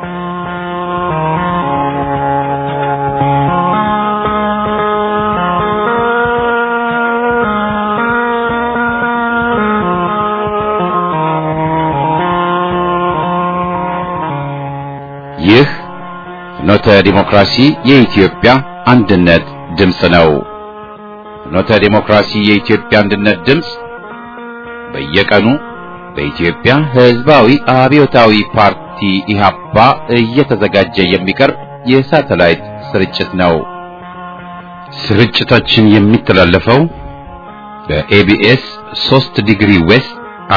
ይህ ፍኖተ ዲሞክራሲ የኢትዮጵያ አንድነት ድምፅ ነው። ፍኖተ ዲሞክራሲ የኢትዮጵያ አንድነት ድምፅ በየቀኑ በኢትዮጵያ ሕዝባዊ አብዮታዊ ፓርቲ ኢህአፓ እየተዘጋጀ የሚቀርብ የሳተላይት ስርጭት ነው። ስርጭታችን የሚተላለፈው በኤቢኤስ 3 ዲግሪ ዌስት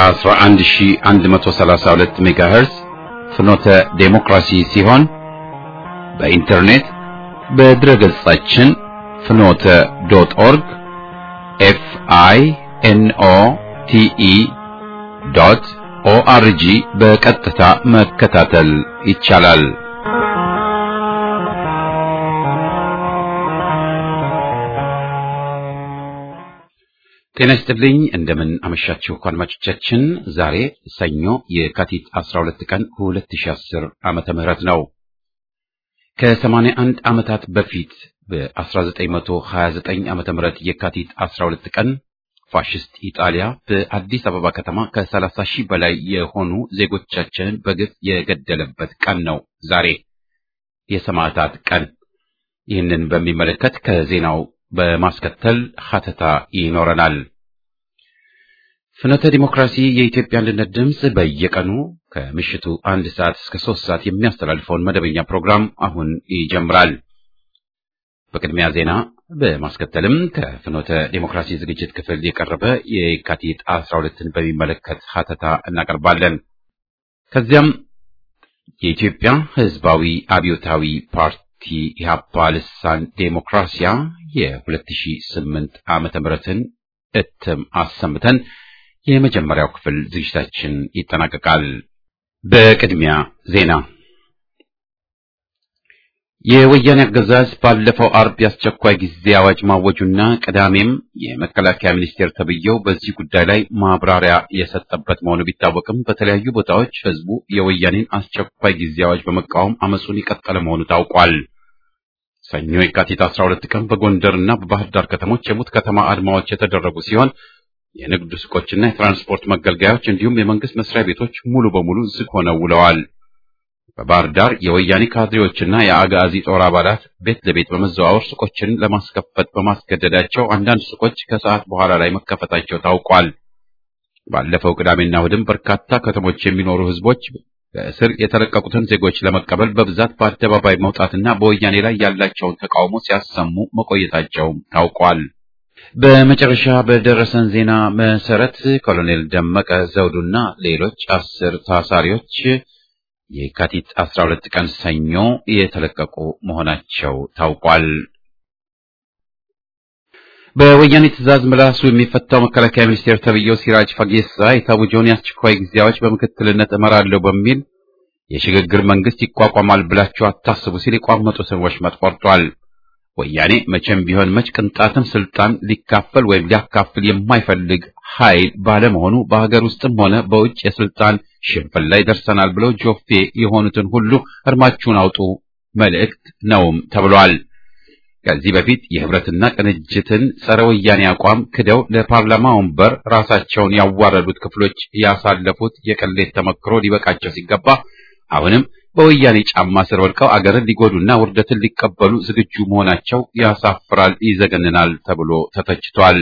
11132 ሜጋሄርዝ ፍኖተ ዴሞክራሲ ሲሆን በኢንተርኔት በድረ ገጻችን ፍኖተ ዶት ኦርግ ኤፍ አይ ኤን ኦ ቲ ኢ ዶት ኦአርጂ በቀጥታ መከታተል ይቻላል። ጤና ይስጥልኝ። እንደምን አመሻችሁ አድማጮቻችን። ዛሬ ሰኞ የካቲት 12 ቀን 2010 ዓመተ ምህረት ነው። ከ81 ዓመታት በፊት በ1929 ዓመተ ምህረት የካቲት 12 ቀን ፋሽስት ኢጣሊያ በአዲስ አበባ ከተማ ከ30 ሺህ በላይ የሆኑ ዜጎቻችንን በግፍ የገደለበት ቀን ነው። ዛሬ የሰማዕታት ቀን። ይህንን በሚመለከት ከዜናው በማስከተል ሀተታ ይኖረናል። ፍኖተ ዲሞክራሲ የኢትዮጵያ አንድነት ድምፅ በየቀኑ ከምሽቱ አንድ ሰዓት እስከ ሶስት ሰዓት የሚያስተላልፈውን መደበኛ ፕሮግራም አሁን ይጀምራል። በቅድሚያ ዜና፣ በማስከተልም ከፍኖተ ዲሞክራሲ ዝግጅት ክፍል የቀረበ የካቲት አስራ ሁለትን በሚመለከት ሀተታ እናቀርባለን። ከዚያም የኢትዮጵያ ሕዝባዊ አብዮታዊ ፓርቲ ኢህአፓ ልሳን ዴሞክራሲያ የ2008 ዓመተ ምህረትን እትም አሰምተን የመጀመሪያው ክፍል ዝግጅታችን ይጠናቀቃል። በቅድሚያ ዜና። የወያኔ አገዛዝ ባለፈው አርብ የአስቸኳይ ጊዜ አዋጅ ማወጁና ቅዳሜም የመከላከያ ሚኒስቴር ተብዬው በዚህ ጉዳይ ላይ ማብራሪያ የሰጠበት መሆኑ ቢታወቅም በተለያዩ ቦታዎች ህዝቡ የወያኔን አስቸኳይ ጊዜ አዋጅ በመቃወም አመፁን የቀጠለ መሆኑ ታውቋል። ሰኞ የካቲት 12 ቀን በጎንደርና በባህር ዳር ከተሞች የሙት ከተማ አድማዎች የተደረጉ ሲሆን የንግድ ሱቆችና የትራንስፖርት መገልገያዎች እንዲሁም የመንግስት መስሪያ ቤቶች ሙሉ በሙሉ ዝግ ሆነው ውለዋል። በባህር ዳር የወያኔ ካድሬዎችና የአጋዚ ጦር አባላት ቤት ለቤት በመዘዋወር ሱቆችን ለማስከፈት በማስገደዳቸው አንዳንድ ሱቆች ከሰዓት በኋላ ላይ መከፈታቸው ታውቋል። ባለፈው ቅዳሜና እሑድም በርካታ ከተሞች የሚኖሩ ህዝቦች ከእስር የተለቀቁትን ዜጎች ለመቀበል በብዛት በአደባባይ መውጣትና በወያኔ ላይ ያላቸውን ተቃውሞ ሲያሰሙ መቆየታቸውም ታውቋል። በመጨረሻ በደረሰን ዜና መሰረት ኮሎኔል ደመቀ ዘውዱና ሌሎች አስር ታሳሪዎች የካቲት 12 ቀን ሰኞ የተለቀቁ መሆናቸው ታውቋል። በወያኔ ትዕዛዝ ምላሱ የሚፈታው መከላከያ ሚኒስቴር ተብዬው ሲራጅ ፈጌሳ የታወጀውን የአስቸኳይ ጊዜ አዋጅ በምክትልነት እመራለሁ በሚል የሽግግር መንግስት ይቋቋማል ብላችሁ አታስቡ ሲል የቋመጡትን ወሽመጥ ቆርጧል። ወያኔ መቼም ቢሆን መች ቅንጣትም ስልጣን ሊካፈል ወይም ሊያካፍል የማይፈልግ ኃይል ባለመሆኑ በሀገር ውስጥም ሆነ በውጭ የስልጣን ሽንፍል ላይ ደርሰናል ብለው ጆፌ የሆኑትን ሁሉ እርማችሁን አውጡ መልእክት ነውም ተብሏል። ከዚህ በፊት የህብረትና ቅንጅትን ጸረ ወያኔ አቋም ክደው ለፓርላማ ወንበር ራሳቸውን ያዋረዱት ክፍሎች ያሳለፉት የቅሌት ተመክሮ ሊበቃቸው ሲገባ አሁንም በወያኔ ጫማ ስር ወድቀው አገርን ሊጎዱና ውርደትን ሊቀበሉ ዝግጁ መሆናቸው ያሳፍራል፣ ይዘገንናል ተብሎ ተተችቷል።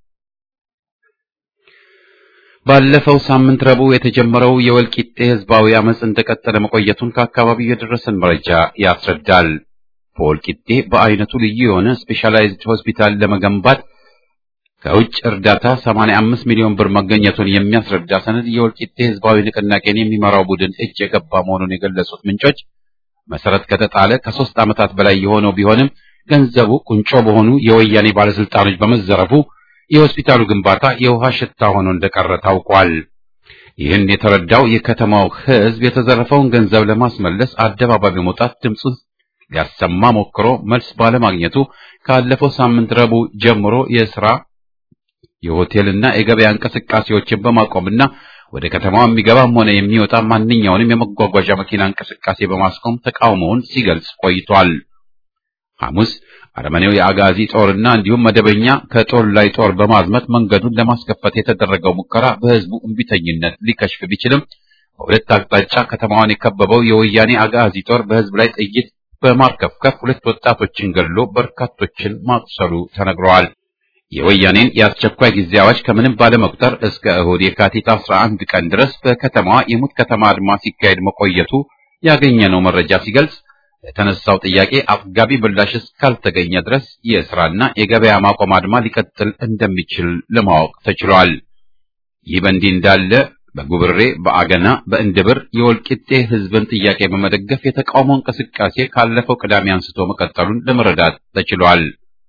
ባለፈው ሳምንት ረቡዕ የተጀመረው የወልቂጤ ህዝባዊ አመፅ እንደቀጠለ መቆየቱን ከአካባቢው የደረሰን መረጃ ያስረዳል። በወልቂጤ በአይነቱ ልዩ የሆነ ስፔሻላይዝድ ሆስፒታል ለመገንባት ከውጭ እርዳታ 85 ሚሊዮን ብር መገኘቱን የሚያስረዳ ሰነድ የወልቂጤ ህዝባዊ ንቅናቄን የሚመራው ቡድን እጅ የገባ መሆኑን የገለጹት ምንጮች መሰረት ከተጣለ ከሶስት ዓመታት በላይ የሆነው ቢሆንም ገንዘቡ ቁንጮ በሆኑ የወያኔ ባለስልጣኖች በመዘረፉ የሆስፒታሉ ግንባታ የውሃ ሽታ ሆኖ እንደቀረ ታውቋል። ይህን የተረዳው የከተማው ህዝብ የተዘረፈውን ገንዘብ ለማስመለስ አደባባይ በመውጣት ድምፁን ሊያሰማ ሞክሮ መልስ ባለማግኘቱ ካለፈው ሳምንት ረቡዕ ጀምሮ የስራ የሆቴልና የገበያ እንቅስቃሴዎችን በማቆምና ወደ ከተማው የሚገባም ሆነ የሚወጣ ማንኛውንም የመጓጓዣ መኪና እንቅስቃሴ በማስቆም ተቃውሞውን ሲገልጽ ቆይቷል። ሐሙስ አረመኔው የአጋዚ ጦርና እንዲሁም መደበኛ ከጦር ላይ ጦር በማዝመት መንገዱን ለማስከፈት የተደረገው ሙከራ በህዝቡ እምቢተኝነት ሊከሽፍ ቢችልም በሁለት አቅጣጫ ከተማዋን የከበበው የወያኔ አጋዚ ጦር በህዝብ ላይ ጥይት በማርከፍከፍ ሁለት ወጣቶችን ገድሎ በርካቶችን ማቁሰሉ ተነግረዋል። የወያኔን የአስቸኳይ ጊዜ አዋጅ ከምንም ባለመቁጠር እስከ እሁድ የካቲት 11 ቀን ድረስ በከተማዋ የሙት ከተማ አድማ ሲካሄድ መቆየቱ ያገኘነው መረጃ ሲገልጽ ለተነሳው ጥያቄ አጥጋቢ ምላሽ እስካልተገኘ ድረስ የስራና የገበያ ማቆም አድማ ሊቀጥል እንደሚችል ለማወቅ ተችሏል። ይህ በእንዲህ እንዳለ በጉብሬ፣ በአገና፣ በእንድብር የወልቂጤ ህዝብን ጥያቄ በመደገፍ የተቃውሞ እንቅስቃሴ ካለፈው ቅዳሜ አንስቶ መቀጠሉን ለመረዳት ተችሏል።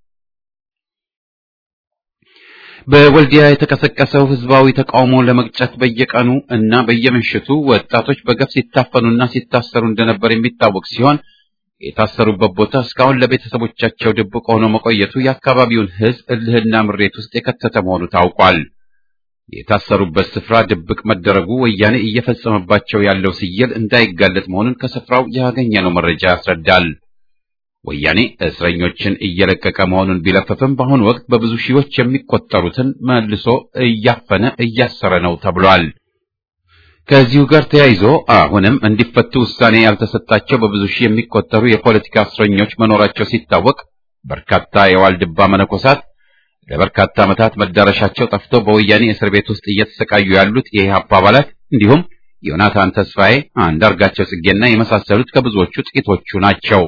በወልዲያ የተቀሰቀሰው ህዝባዊ ተቃውሞ ለመግጨት በየቀኑ እና በየምሽቱ ወጣቶች በገፍ ሲታፈኑና ሲታሰሩ እንደነበር የሚታወቅ ሲሆን የታሰሩበት ቦታ እስካሁን ለቤተሰቦቻቸው ድብቅ ሆኖ መቆየቱ የአካባቢውን ህዝብ እልህና ምሬት ውስጥ የከተተ መሆኑ ታውቋል። የታሰሩበት ስፍራ ድብቅ መደረጉ ወያኔ እየፈጸመባቸው ያለው ስየል እንዳይጋለጥ መሆኑን ከስፍራው ያገኘነው መረጃ ያስረዳል። ወያኔ እስረኞችን እየለቀቀ መሆኑን ቢለፈፍም በአሁኑ ወቅት በብዙ ሺዎች የሚቆጠሩትን መልሶ እያፈነ እያሰረ ነው ተብሏል። ከዚሁ ጋር ተያይዞ አሁንም እንዲፈቱ ውሳኔ ያልተሰጣቸው በብዙ ሺህ የሚቆጠሩ የፖለቲካ እስረኞች መኖራቸው ሲታወቅ በርካታ የዋልድባ መነኮሳት ለበርካታ ዓመታት መዳረሻቸው ጠፍቶ በወያኔ እስር ቤት ውስጥ እየተሰቃዩ ያሉት የኢህአፓ አባላት እንዲሁም ዮናታን ተስፋዬ፣ አንዳርጋቸው ጽጌና የመሳሰሉት ከብዙዎቹ ጥቂቶቹ ናቸው።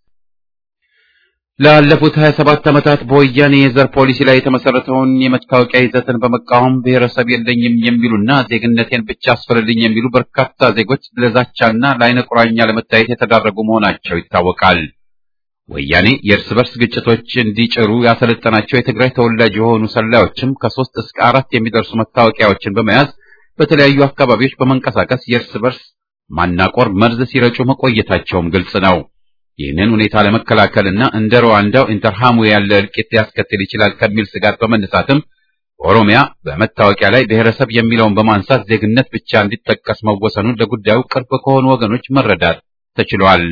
ላለፉት 27 ዓመታት በወያኔ የዘር ፖሊሲ ላይ የተመሰረተውን የመታወቂያ ይዘትን በመቃወም ብሔረሰብ የለኝም የሚሉና ዜግነቴን ብቻ አስፍርልኝ የሚሉ በርካታ ዜጎች ለዛቻና ለዓይነ ቁራኛ ለመታየት የተዳረጉ መሆናቸው ይታወቃል። ወያኔ የእርስ በርስ ግጭቶች እንዲጭሩ ያሰለጠናቸው የትግራይ ተወላጅ የሆኑ ሰላዮችም ከሶስት እስከ አራት የሚደርሱ መታወቂያዎችን በመያዝ በተለያዩ አካባቢዎች በመንቀሳቀስ የእርስ በርስ ማናቆር መርዝ ሲረጩ መቆየታቸውም ግልጽ ነው። ይህንን ሁኔታ ለመከላከልና እንደ ሩዋንዳው ኢንተርሃሙ ያለ እልቂት ሊያስከትል ይችላል ከሚል ስጋት በመነሳትም በኦሮሚያ በመታወቂያ ላይ ብሔረሰብ የሚለውን በማንሳት ዜግነት ብቻ እንዲጠቀስ መወሰኑን ለጉዳዩ ቅርብ ከሆኑ ወገኖች መረዳት ተችሏል።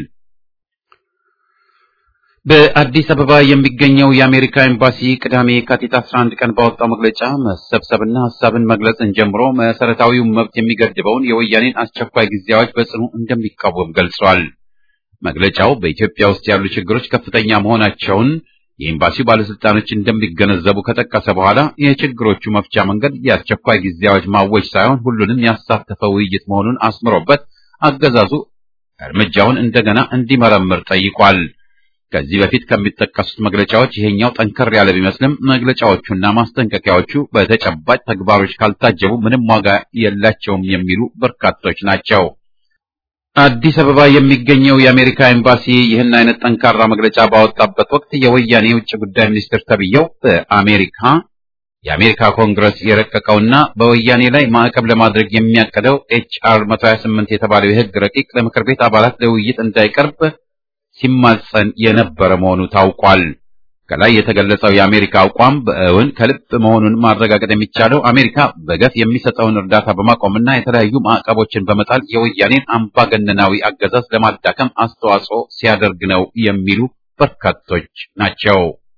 በአዲስ አበባ የሚገኘው የአሜሪካ ኤምባሲ ቅዳሜ የካቲት 11 ቀን ባወጣው መግለጫ መሰብሰብና ሀሳብን መግለጽን ጀምሮ መሰረታዊውን መብት የሚገድበውን የወያኔን አስቸኳይ ጊዜ አዋጅ በጽኑ እንደሚቃወም ገልጿል። መግለጫው በኢትዮጵያ ውስጥ ያሉ ችግሮች ከፍተኛ መሆናቸውን የኤምባሲው ባለስልጣኖች እንደሚገነዘቡ ከጠቀሰ በኋላ የችግሮቹ መፍቻ መንገድ የአስቸኳይ ጊዜ አዋጅ ማወጅ ሳይሆን ሁሉንም ያሳተፈ ውይይት መሆኑን አስምሮበት አገዛዙ እርምጃውን እንደገና እንዲመረምር ጠይቋል። ከዚህ በፊት ከሚጠቀሱት መግለጫዎች ይሄኛው ጠንከር ያለ ቢመስልም መግለጫዎቹና ማስጠንቀቂያዎቹ በተጨባጭ ተግባሮች ካልታጀቡ ምንም ዋጋ የላቸውም የሚሉ በርካቶች ናቸው። አዲስ አበባ የሚገኘው የአሜሪካ ኤምባሲ ይህን አይነት ጠንካራ መግለጫ ባወጣበት ወቅት የወያኔ የውጭ ጉዳይ ሚኒስትር ተብዬው በአሜሪካ የአሜሪካ ኮንግረስ የረቀቀውና በወያኔ ላይ ማዕቀብ ለማድረግ የሚያቀደው ኤችአር 128 የተባለው የሕግ ረቂቅ ለምክር ቤት አባላት ለውይይት እንዳይቀርብ ሲማጸን የነበረ መሆኑ ታውቋል። ከላይ የተገለጸው የአሜሪካ አቋም በእውን ከልብ መሆኑን ማረጋገጥ የሚቻለው አሜሪካ በገፍ የሚሰጠውን እርዳታ በማቆምና የተለያዩ ማዕቀቦችን በመጣል የወያኔን አምባገነናዊ አገዛዝ ለማዳከም አስተዋጽኦ ሲያደርግ ነው የሚሉ በርካቶች ናቸው።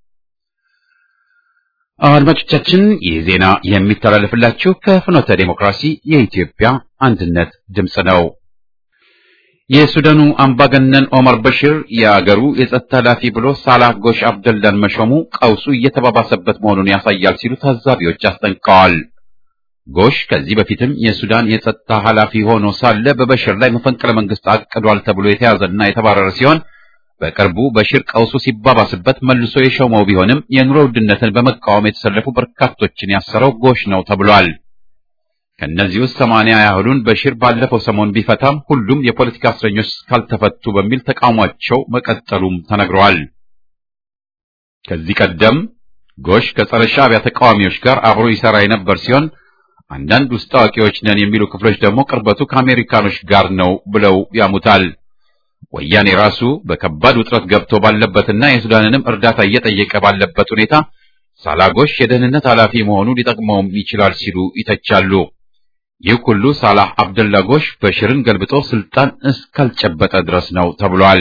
አድማጮቻችን፣ ይህ ዜና የሚተላለፍላችሁ ከፍኖተ ዴሞክራሲ የኢትዮጵያ አንድነት ድምፅ ነው። የሱዳኑ አምባገነን ኦመር በሽር የአገሩ የጸጥታ ኃላፊ ብሎ ሳላህ ጎሽ አብደላን መሾሙ ቀውሱ እየተባባሰበት መሆኑን ያሳያል ሲሉ ታዛቢዎች አስጠንቅቀዋል። ጎሽ ከዚህ በፊትም የሱዳን የጸጥታ ኃላፊ ሆኖ ሳለ በበሽር ላይ መፈንቅለ መንግስት አቅዷል ተብሎ የተያዘና የተባረረ ሲሆን በቅርቡ በሽር ቀውሱ ሲባባስበት መልሶ የሾመው ቢሆንም የኑሮ ውድነትን በመቃወም የተሰለፉ በርካቶችን ያሰረው ጎሽ ነው ተብሏል። ከእነዚህ ውስጥ ሰማንያ ያህሉን በሽር ባለፈው ሰሞን ቢፈታም ሁሉም የፖለቲካ እስረኞች ካልተፈቱ በሚል ተቃውሟቸው መቀጠሉም ተነግረዋል። ከዚህ ቀደም ጎሽ ከጸረ ሻዕቢያ ተቃዋሚዎች ጋር አብሮ ይሰራ የነበር ሲሆን አንዳንድ ውስጥ አዋቂዎች ነን የሚሉ ክፍሎች ደግሞ ቅርበቱ ከአሜሪካኖች ጋር ነው ብለው ያሙታል። ወያኔ ራሱ በከባድ ውጥረት ገብቶ ባለበትና የሱዳንንም እርዳታ እየጠየቀ ባለበት ሁኔታ ሳላጎሽ የደህንነት ኃላፊ መሆኑ ሊጠቅመውም ይችላል ሲሉ ይተቻሉ። ይህ ሁሉ ሳላህ አብደላ ጎሽ በሽርን ገልብጦ ስልጣን እስካልጨበጠ ድረስ ነው ተብሏል።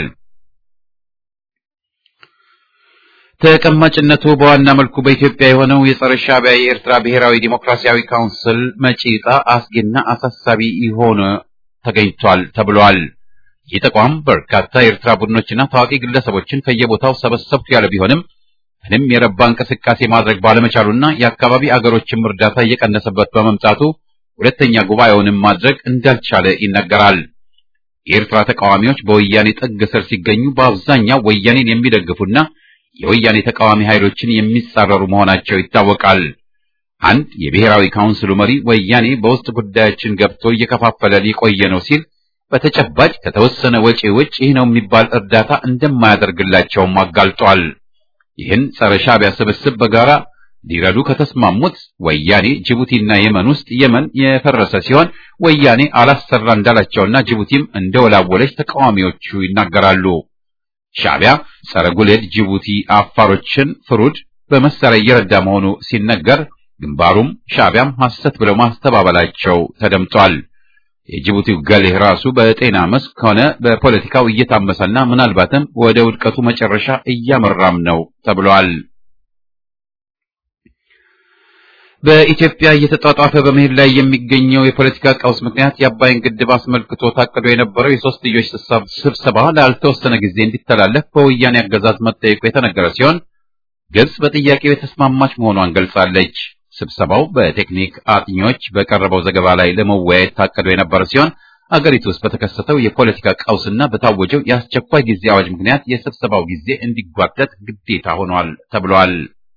ተቀማጭነቱ በዋና መልኩ በኢትዮጵያ የሆነው የጸረ ሻዕቢያ የኤርትራ ብሔራዊ ዲሞክራሲያዊ ካውንስል መጪ ዕጣ አስጊና አሳሳቢ የሆነ ተገኝቷል ተብሏል። ይህ ተቋም በርካታ የኤርትራ ቡድኖችና ታዋቂ ግለሰቦችን ከየቦታው ሰበሰብኩ ያለ ቢሆንም ምንም የረባ እንቅስቃሴ ማድረግ ባለመቻሉና የአካባቢ አገሮችም እርዳታ እየቀነሰበት በመምጣቱ ሁለተኛ ጉባኤውንም ማድረግ እንዳልቻለ ይነገራል። የኤርትራ ተቃዋሚዎች በወያኔ ጥግ ስር ሲገኙ በአብዛኛው ወያኔን የሚደግፉና የወያኔ ተቃዋሚ ኃይሎችን የሚጻረሩ መሆናቸው ይታወቃል። አንድ የብሔራዊ ካውንስሉ መሪ ወያኔ በውስጥ ጉዳያችን ገብቶ እየከፋፈለ ሊቆየ ነው ሲል በተጨባጭ ከተወሰነ ወጪ ውጭ ይህ ነው የሚባል እርዳታ እንደማያደርግላቸውም አጋልጧል። ይህን ጸረ ሻዕቢያ ስብስብ በጋራ ሊረዱ ከተስማሙት ወያኔ ጅቡቲና የመን ውስጥ የመን የፈረሰ ሲሆን ወያኔ አላሰራ እንዳላቸውና ጅቡቲም እንደወላወለች ተቃዋሚዎቹ ይናገራሉ። ሻዕቢያ ጸረ ጉሌድ ጅቡቲ አፋሮችን ፍሩድ በመሳሪያ እየረዳ መሆኑ ሲነገር ግንባሩም ሻዕቢያም ሐሰት ብለው ማስተባበላቸው ተደምጧል። የጅቡቲው ገሌህ ራሱ በጤና መስክ ሆነ በፖለቲካው እየታመሰና ምናልባትም ወደ ውድቀቱ መጨረሻ እያመራም ነው ተብሏል። በኢትዮጵያ እየተጧጧፈ በመሄድ ላይ የሚገኘው የፖለቲካ ቀውስ ምክንያት የአባይን ግድብ አስመልክቶ ታቅዶ የነበረው የሶስትዮሽ ስብሰባ ላልተወሰነ ጊዜ እንዲተላለፍ በወያኔ አገዛዝ መጠየቁ የተነገረ ሲሆን ግብጽ በጥያቄው የተስማማች መሆኗን ገልጻለች። ስብሰባው በቴክኒክ አጥኚዎች በቀረበው ዘገባ ላይ ለመወያየት ታቅዶ የነበረ ሲሆን አገሪቱ ውስጥ በተከሰተው የፖለቲካ ቀውስና በታወጀው የአስቸኳይ ጊዜ አዋጅ ምክንያት የስብሰባው ጊዜ እንዲጓተት ግዴታ ሆኗል ተብሏል።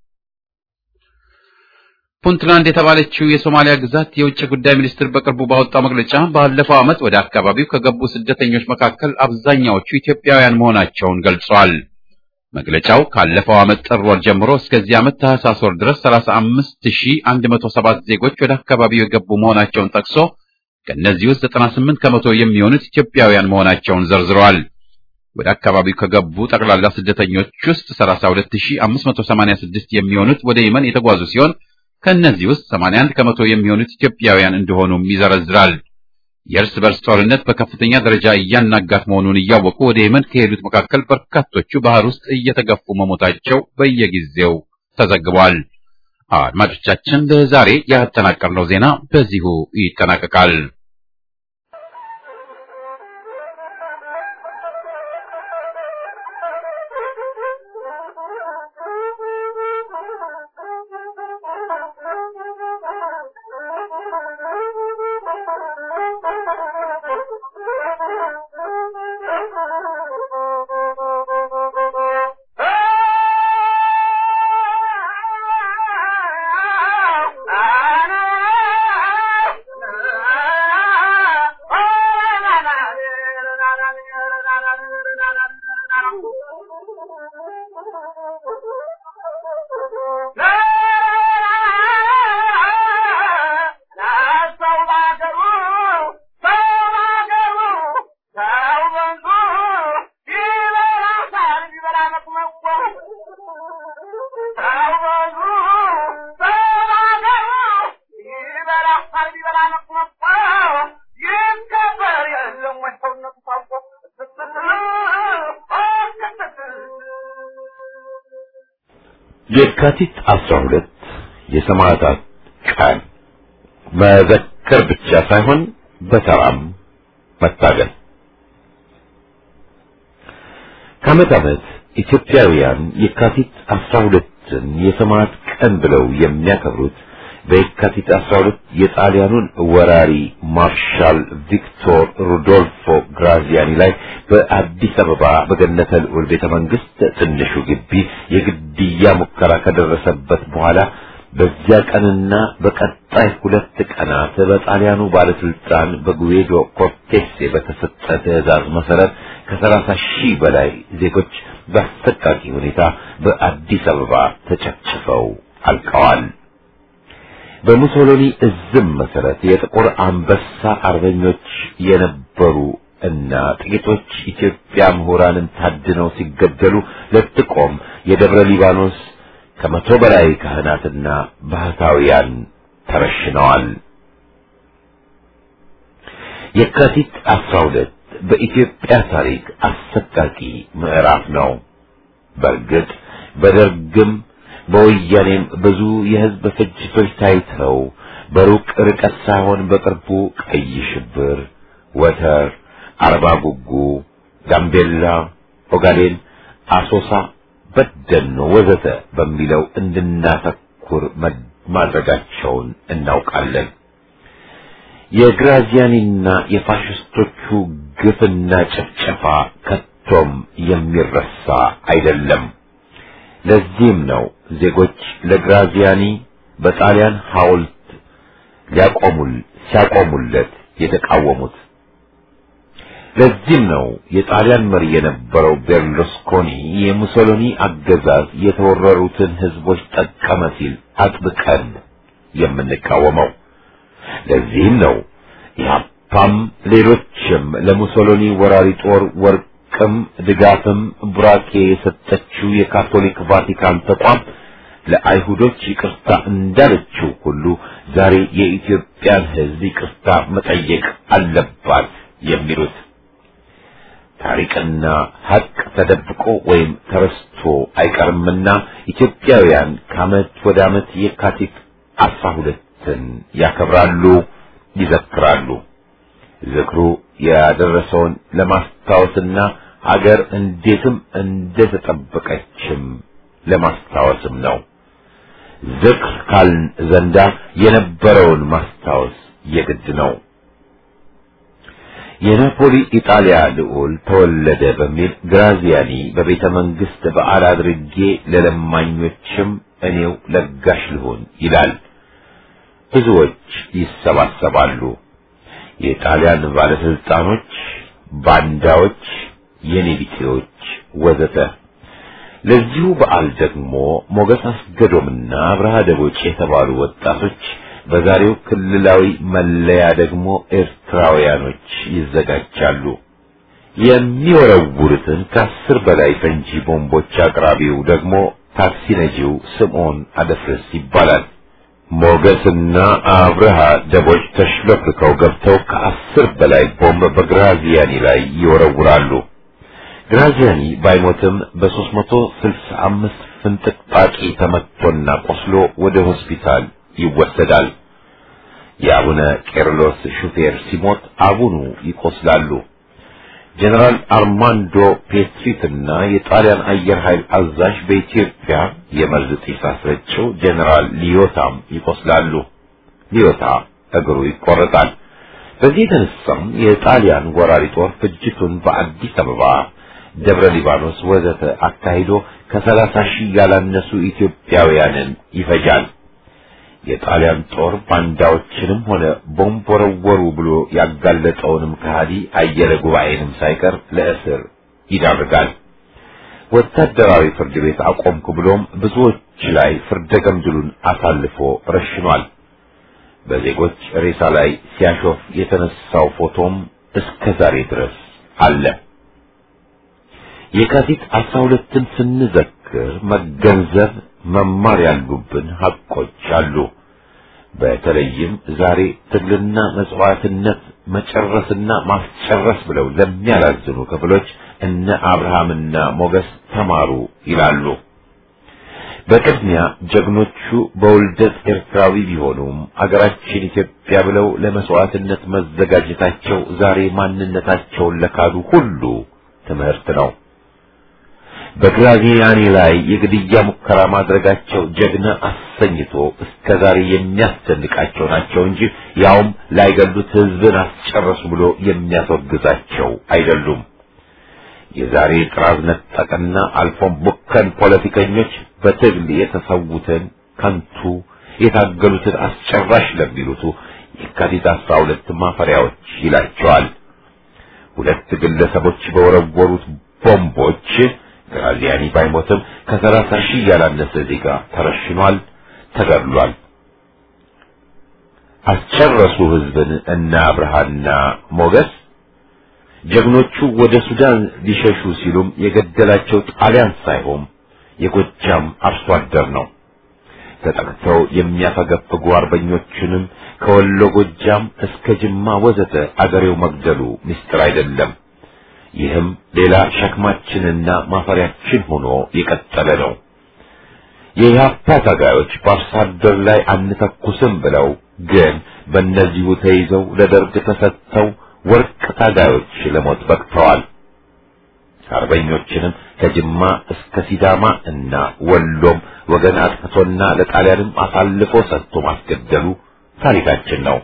ፑንትላንድ የተባለችው የሶማሊያ ግዛት የውጭ ጉዳይ ሚኒስትር በቅርቡ ባወጣው መግለጫ ባለፈው ዓመት ወደ አካባቢው ከገቡ ስደተኞች መካከል አብዛኛዎቹ ኢትዮጵያውያን መሆናቸውን ገልጿል። መግለጫው ካለፈው ዓመት ጥር ወር ጀምሮ እስከዚህ ዓመት ታህሳስ ወር ድረስ 35107 ዜጎች ወደ አካባቢው የገቡ መሆናቸውን ጠቅሶ ከእነዚህ ውስጥ 98 ከመቶ የሚሆኑት ኢትዮጵያውያን መሆናቸውን ዘርዝረዋል። ወደ አካባቢው ከገቡ ጠቅላላ ስደተኞች ውስጥ 32586 የሚሆኑት ወደ የመን የተጓዙ ሲሆን ከእነዚህ ውስጥ 81 ከመቶ የሚሆኑት ኢትዮጵያውያን እንደሆኑም ይዘረዝራል። የእርስ በርስ ጦርነት በከፍተኛ ደረጃ እያናጋት መሆኑን እያወቁ ወደ የመን ከሄዱት መካከል በርካቶቹ ባህር ውስጥ እየተገፉ መሞታቸው በየጊዜው ተዘግቧል። አድማጮቻችን፣ ለዛሬ ያጠናቀርነው ዜና በዚሁ ይጠናቀቃል። የካቲት 12 የሰማዕታት ቀን መዘከር ብቻ ሳይሆን በተራም መታገል። ከዓመት ዓመት ኢትዮጵያውያን የካቲት 12ን የሰማዕት ቀን ብለው የሚያከብሩት በየካቲት 12 የጣሊያኑን ወራሪ ማርሻል ቪክቶር ሩዶልፎ ግራዚያኒ ላይ በአዲስ አበባ በገነተ ልዑል ቤተ መንግስት ትንሹ ግቢ የግድያ ሙከራ ከደረሰበት በኋላ በዚያ ቀንና በቀጣይ ሁለት ቀናት በጣሊያኑ ባለስልጣን በጉዌዶ ኮርቴሴ በተሰጠ ትዕዛዝ መሰረት ከሰላሳ ሺህ በላይ ዜጎች በአሰቃቂ ሁኔታ በአዲስ አበባ ተጨፍጭፈው አልቀዋል። በሙሶሎኒ እዝም መሰረት የጥቁር አንበሳ አርበኞች የነበሩ እና ጥቂቶች ኢትዮጵያ ምሁራንን ታድነው ሲገደሉ ለጥቆም የደብረ ሊባኖስ ከመቶ በላይ ካህናትና ባህታውያን ተረሽነዋል። የካቲት 12 በኢትዮጵያ ታሪክ አሰቃቂ ምዕራፍ ነው። በእርግጥ በደርግም በወያኔም ብዙ የህዝብ ፍጅቶች ታይተው በሩቅ ርቀት ሳይሆን በቅርቡ ቀይ ሽብር፣ ወተር፣ አርባ ጉጉ፣ ጋምቤላ፣ ኦጋዴን፣ አሶሳ፣ በደኖ ወዘተ በሚለው እንድናተኩር ማድረጋቸውን እናውቃለን። የግራዚያኒና የፋሽስቶቹ ግፍና ጭፍጨፋ ከቶም የሚረሳ አይደለም። ለዚህም ነው ዜጎች ለግራዚያኒ በጣሊያን ሐውልት ሊያቆሙል ሲያቆሙለት የተቃወሙት። ለዚህም ነው የጣሊያን መሪ የነበረው ቤርሉስኮኒ የሙሶሎኒ አገዛዝ የተወረሩትን ህዝቦች ጠቀመ ሲል አጥብቀን የምንቃወመው። ለዚህም ነው ኢህአፓም ሌሎችም ለሙሶሎኒ ወራሪ ጦር ወርቅም ድጋፍም ቡራኬ የሰጠችው የካቶሊክ ቫቲካን ተቋም ለአይሁዶች ይቅርታ እንዳለችው ሁሉ ዛሬ የኢትዮጵያን ህዝብ ይቅርታ መጠየቅ አለባት የሚሉት ታሪክና ሀቅ ተደብቆ ወይም ተረስቶ አይቀርምና ኢትዮጵያውያን ከዓመት ወደ ዓመት የካቲት አስራ ሁለትን ያከብራሉ፣ ይዘክራሉ። ዝክሩ ያደረሰውን ለማስታወስና ሀገር እንዴትም እንደተጠበቀችም ለማስታወስም ነው። ዝክር ካልን ዘንዳ የነበረውን ማስታወስ የግድ ነው። የናፖሊ ኢጣሊያ ልዑል ተወለደ በሚል ግራዚያኒ በቤተ መንግስት በዓል አድርጌ ለለማኞችም እኔው ለጋሽ ልሆን ይላል። ብዙዎች ይሰባሰባሉ። የጣሊያን ባለስልጣኖች፣ ባንዳዎች፣ የኔቢጤዎች ወዘተ። ለዚሁ በዓል ደግሞ ሞገስ አስገዶምና አብርሃ ደቦጭ የተባሉ ወጣቶች በዛሬው ክልላዊ መለያ ደግሞ ኤርትራውያኖች ይዘጋጃሉ። የሚወረውሩትን ከአስር በላይ ፈንጂ ቦምቦች አቅራቢው ደግሞ ታክሲ ነጂው ስምዖን አደፍርስ ይባላል። ሞገስና አብርሃ ደቦች ተሽለፍርከው ገብተው ከአስር በላይ ቦምብ በግራዚያኒ ላይ ይወረውራሉ። ግራዚያኒ ባይሞትም በሦስት መቶ ስልሳ አምስት ፍንጥቅጣቂ ተመትቶና ቆስሎ ወደ ሆስፒታል ይወሰዳል። የአቡነ ቄርሎስ ሹፌር ሲሞት አቡኑ ይቆስላሉ። ጀነራል አርማንዶ ፔስትሪትና የጣሊያን አየር ኃይል አዛዥ በኢትዮጵያ የመርዝ ጢስ አስረጭው ጀነራል ሊዮታም ይቆስላሉ። ሊዮታ እግሩ ይቆረጣል። በዚህ የተነሳም የጣሊያን ወራሪ ጦር ፍጅቱን በአዲስ አበባ፣ ደብረ ሊባኖስ ወዘተ አካሂዶ ከሰላሳ ሺህ ያላነሱ ኢትዮጵያውያንን ይፈጃል። የጣሊያን ጦር ባንዳዎችንም ሆነ ቦምብ ወረወሩ ብሎ ያጋለጠውንም ከሃዲ አየለ ጉባኤንም ሳይቀር ለእስር ይዳርጋል። ወታደራዊ ፍርድ ቤት አቆምኩ ብሎም ብዙዎች ላይ ፍርደ ገምድሉን አሳልፎ ረሽኗል። በዜጎች ሬሳ ላይ ሲያሾፍ የተነሳው ፎቶም እስከ ዛሬ ድረስ አለ። የካቲት አስራ ሁለትን ስንዘክር መገንዘብ መማር ያሉብን ሐቆች አሉ። በተለይም ዛሬ ትግልና መጽዋዕትነት መጨረስና ማስጨረስ ብለው ለሚያላዝኑ ክፍሎች እነ አብርሃምና ሞገስ ተማሩ ይላሉ። በቅድሚያ ጀግኖቹ በውልደት ኤርትራዊ ቢሆኑም አገራችን ኢትዮጵያ ብለው ለመስዋዕትነት መዘጋጀታቸው ዛሬ ማንነታቸውን ለካዱ ሁሉ ትምህርት ነው። በግራዚያኒ ላይ የግድያ ሙከራ ማድረጋቸው ጀግና አሰኝቶ እስከ ዛሬ የሚያስደንቃቸው ናቸው እንጂ ያውም ላይገሉት ሕዝብን አስጨረሱ ብሎ የሚያስወግዛቸው አይደሉም። የዛሬ ጥራዝ ነጠቅና አልፎም ቡከን ፖለቲከኞች በትግል የተሰዉትን ከንቱ የታገሉትን አስጨራሽ ለሚሉቱ የካቲት አስራ ሁለት ማፈሪያዎች ይላቸዋል። ሁለት ግለሰቦች በወረወሩት ቦምቦች ግራዚያኒ ባይሞትም ከሰላሳ ሺህ ያላነሰ ዜጋ ተረሽኗል፣ ተገድሏል። አስጨረሱ ህዝብን እና አብርሃና ሞገስ ጀግኖቹ ወደ ሱዳን ሊሸሹ ሲሉም የገደላቸው ጣሊያን ሳይሆን የጎጃም አርሶ አደር ነው። ተጠቅተው የሚያፈገፍጉ አርበኞችንም ከወሎ ጎጃም እስከ ጅማ ወዘተ አገሬው መግደሉ ምስጢር አይደለም። ይህም ሌላ ሸክማችንና ማፈሪያችን ሆኖ የቀጠለ ነው። የኢህአፓ ታጋዮች በአርሶ አደር ላይ አንተኩስም ብለው ግን በእነዚሁ ተይዘው ለደርግ ተሰጥተው ወርቅ ታጋዮች ለሞት በቅተዋል። አርበኞችንም ከጅማ እስከ ሲዳማ እና ወሎም ወገን አጥፍቶና ለጣሊያንም አሳልፎ ሰጥቶ ማስገደሉ ታሪካችን ነው።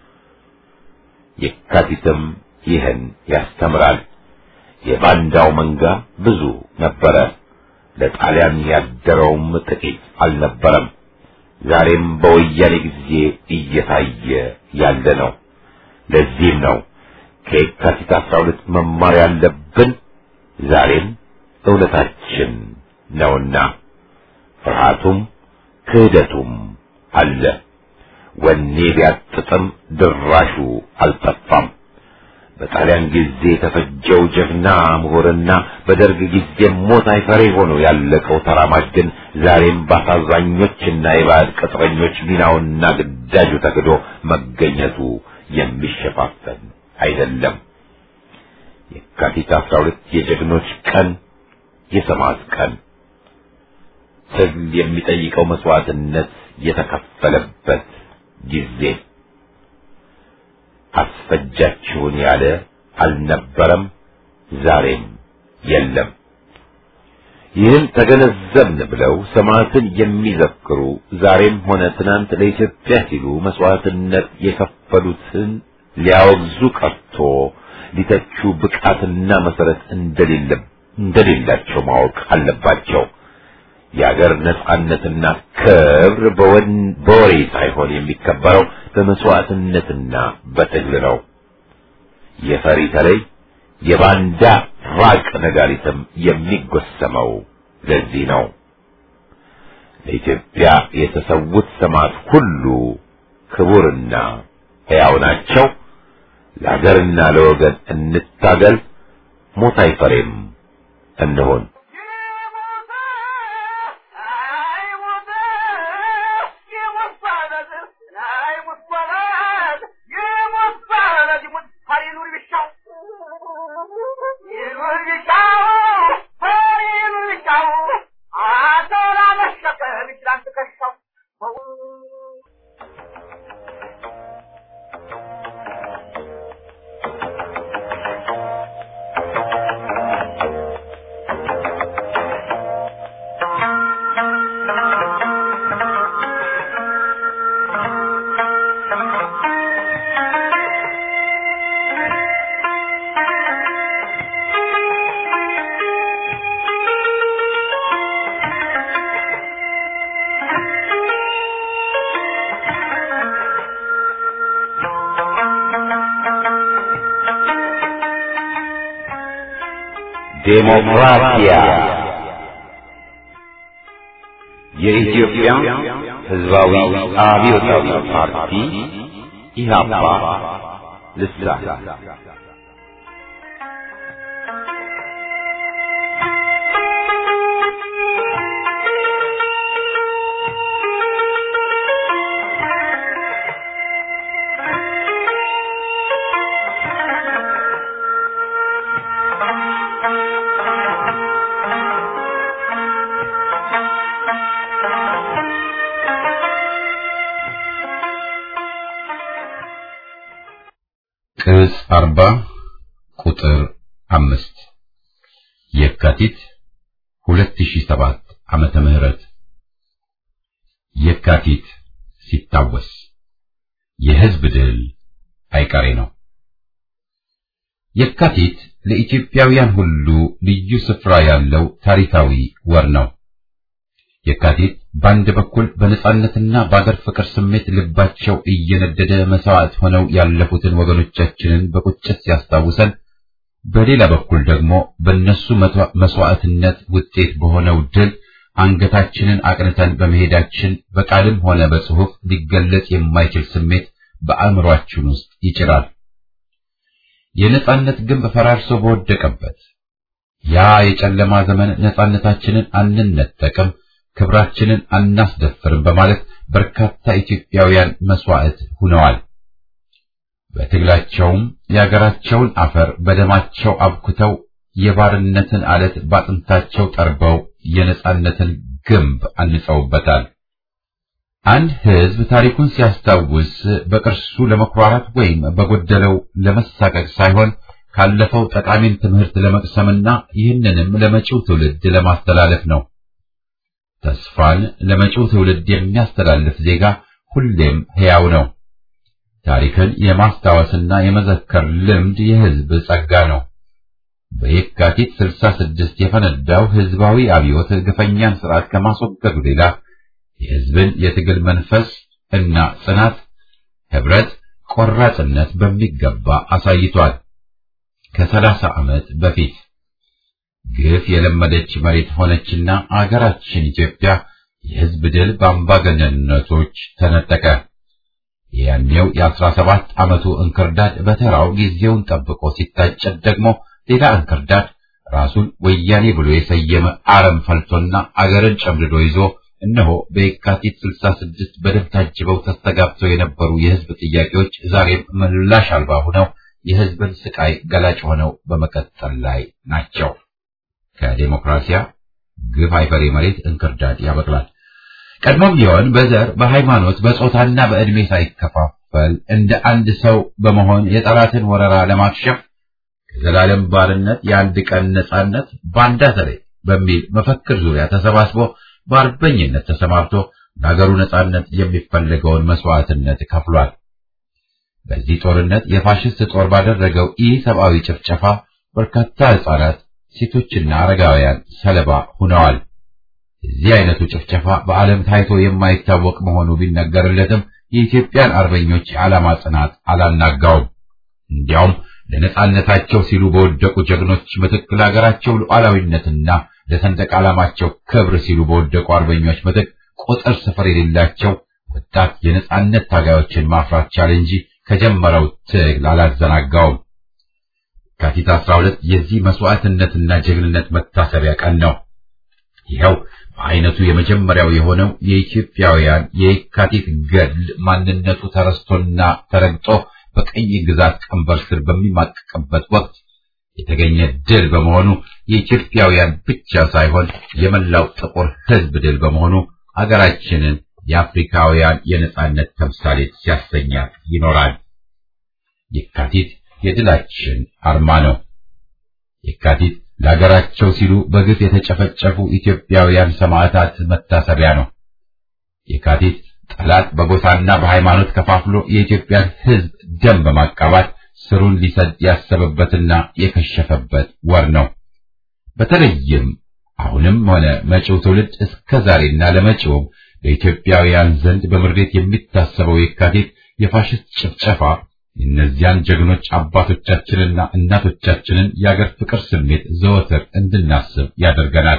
የካቲትም ይህን ያስተምራል። የባንዳው መንጋ ብዙ ነበረ። ለጣሊያን ያደረውም ጥቂት አልነበረም። ዛሬም በወያኔ ጊዜ እየታየ ያለ ነው። ለዚህም ነው ከየካቲት አስራ ሁለት መማር ያለብን ዛሬም እውነታችን ነውና ፍርሃቱም ክህደቱም አለ። ወኔ ቢያጥጥም ድራሹ አልጠፋም። በጣሊያን ጊዜ የተፈጀው ጀግና ምሁርና በደርግ ጊዜ ሞት አይፈሬ ሆኖ ያለቀው ተራማጅ ግን ዛሬም በአሳዛኞችና የባዕድ ቅጥረኞች ሚናውና ግዳጁ ተክዶ መገኘቱ የሚሸፋፈን አይደለም። የካቲት አስራ ሁለት የጀግኖች ቀን፣ የሰማዕት ቀን፣ ትግል የሚጠይቀው መስዋዕትነት የተከፈለበት ጊዜ አስፈጃችሁን ያለ አልነበረም፣ ዛሬም የለም። ይህን ተገነዘብን ብለው ሰማዕትን የሚዘክሩ ዛሬም ሆነ ትናንት ለኢትዮጵያ ሲሉ መስዋዕትነት የከፈሉትን ሊያወግዙ ቀርቶ ሊተቹ ብቃትና መሰረት እንደሌለ እንደሌላቸው ማወቅ አለባቸው። የአገር ነጻነትና ክብር በወሬ ሳይሆን የሚከበረው በመስዋዕትነትና በትግል ነው። የፈሪ ተለይ የባንዳ ራቅ ነጋሪትም የሚጎሰመው ለዚህ ነው። ለኢትዮጵያ የተሰዉት ሰማዕት ሁሉ ክቡርና ሕያው ናቸው። ለአገርና ለወገን እንታገል፣ ሞት አይፈሬም እንሆን። ዴሞክራሲያ የኢትዮጵያ ሕዝባዊ አብዮታዊ ፓርቲ ኢህአፓ ልሳን ቅጽ አርባ ቁጥር አምስት የካቲት ሁለት ሺህ ሰባት ዓመተ ምህረት የካቲት ሲታወስ የሕዝብ ድል አይቀሬ ነው። የካቲት ለኢትዮጵያውያን ሁሉ ልዩ ስፍራ ያለው ታሪካዊ ወር ነው። የካቲት በአንድ በኩል በነጻነትና በአገር ፍቅር ስሜት ልባቸው እየነደደ መስዋዕት ሆነው ያለፉትን ወገኖቻችንን በቁጭት ሲያስታውሰን፣ በሌላ በኩል ደግሞ በእነሱ መስዋዕትነት ውጤት በሆነው ድል አንገታችንን አቅንተን በመሄዳችን በቃልም ሆነ በጽሑፍ ሊገለጽ የማይችል ስሜት በአእምሯችን ውስጥ ይጭራል። የነጻነት ግንብ ፈራርሶ በወደቀበት ያ የጨለማ ዘመን ነጻነታችንን አንነጠቅም ክብራችንን አናስደፍርም በማለት በርካታ ኢትዮጵያውያን መስዋዕት ሆነዋል። በትግላቸውም የአገራቸውን አፈር በደማቸው አብኩተው የባርነትን አለት ባጥንታቸው ጠርበው የነጻነትን ግንብ አንጸውበታል። አንድ ሕዝብ ታሪኩን ሲያስታውስ በቅርሱ ለመኩራራት ወይም በጎደለው ለመሳቀቅ ሳይሆን ካለፈው ጠቃሚን ትምህርት ለመቅሰምና ይህንንም ለመጪው ትውልድ ለማስተላለፍ ነው። ተስፋን ለመጪው ትውልድ የሚያስተላልፍ ዜጋ ሁሌም ሕያው ነው። ታሪክን የማስታወስና የመዘከር ልምድ የሕዝብ ጸጋ ነው። በየካቲት 66 የፈነዳው ሕዝባዊ አብዮት ግፈኛን ስርዓት ከማስወገዱ ሌላ የሕዝብን የትግል መንፈስ እና ጽናት፣ ህብረት፣ ቆራጥነት በሚገባ አሳይቷል። ከሰላሳ ዓመት በፊት ግፍ የለመደች መሬት ሆነችና አገራችን ኢትዮጵያ የሕዝብ ድል በአምባገነንነቶች ተነጠቀ። ያኔው የአስራ ሰባት ዓመቱ እንክርዳድ በተራው ጊዜውን ጠብቆ ሲታጨድ ደግሞ ሌላ እንክርዳድ ራሱን ወያኔ ብሎ የሰየመ አረም ፈልቶና አገርን ጨምድዶ ይዞ እነሆ በየካቲት 66 በደም ታጅበው ተስተጋብተው የነበሩ የሕዝብ ጥያቄዎች ዛሬም ምላሽ አልባ ሆነው የሕዝብን ስቃይ ገላጭ ሆነው በመቀጠል ላይ ናቸው። ከዴሞክራሲያ ግፍ አይፈሬ መሬት እንክርዳድ ያበቅላል። ቀድሞም ቢሆን በዘር በሃይማኖት በጾታና በዕድሜ ሳይከፋፈል እንደ አንድ ሰው በመሆን የጠላትን ወረራ ለማክሸፍ ከዘላለም ባርነት የአንድ ቀን ነጻነት ባንዳ ተሬ በሚል መፈክር ዙሪያ ተሰባስቦ በአርበኝነት ተሰማርቶ ለሀገሩ ነጻነት የሚፈለገውን መስዋዕትነት ከፍሏል። በዚህ ጦርነት የፋሽስት ጦር ባደረገው ኢ ሰብአዊ ጭፍጨፋ በርካታ ሕፃናት፣ ሴቶችና አረጋውያን ሰለባ ሆነዋል። እዚህ አይነቱ ጭፍጨፋ በዓለም ታይቶ የማይታወቅ መሆኑ ቢነገርለትም የኢትዮጵያን አርበኞች የዓላማ ጽናት አላናጋውም። እንዲያውም ለነጻነታቸው ሲሉ በወደቁ ጀግኖች ምትክ ለሀገራቸው ሉዓላዊነትና ለሰንደቅ ዓላማቸው ክብር ሲሉ በወደቁ አርበኞች ምትክ ቁጥር ስፍር የሌላቸው ወጣት የነጻነት ታጋዮችን ማፍራት ቻለ እንጂ ከጀመረው ትግል አላዘናጋውም። የካቲት 12 የዚህ መስዋዕትነትና ጀግንነት መታሰቢያ ቀን ነው። ይኸው በአይነቱ የመጀመሪያው የሆነው የኢትዮጵያውያን የካቲት ገድል ማንነቱ ተረስቶና ተረግጦ በቀኝ ግዛት ቀንበር ስር በሚማቀቅበት ወቅት የተገኘ ድል በመሆኑ የኢትዮጵያውያን ብቻ ሳይሆን የመላው ጥቁር ሕዝብ ድል በመሆኑ አገራችንን የአፍሪካውያን የነጻነት ተምሳሌት ሲያሰኛት ይኖራል። የካቲት የድላችን አርማ ነው። የካቲት ለሀገራቸው ሲሉ በግፍ የተጨፈጨፉ ኢትዮጵያውያን ሰማዕታት መታሰቢያ ነው። የካቲት ጠላት በጎሳና በሃይማኖት ከፋፍሎ የኢትዮጵያን ሕዝብ ደም በማቃባት ስሩን ሊሰድ ያሰበበትና የከሸፈበት ወር ነው። በተለይም አሁንም ሆነ መጪው ትውልድ እስከ ዛሬና ለመጪውም በኢትዮጵያውያን ዘንድ በምሬት የሚታሰበው የካቲት የፋሽስት ጭፍጨፋ እነዚያን ጀግኖች አባቶቻችንና እናቶቻችንን የአገር ፍቅር ስሜት ዘወትር እንድናስብ ያደርገናል።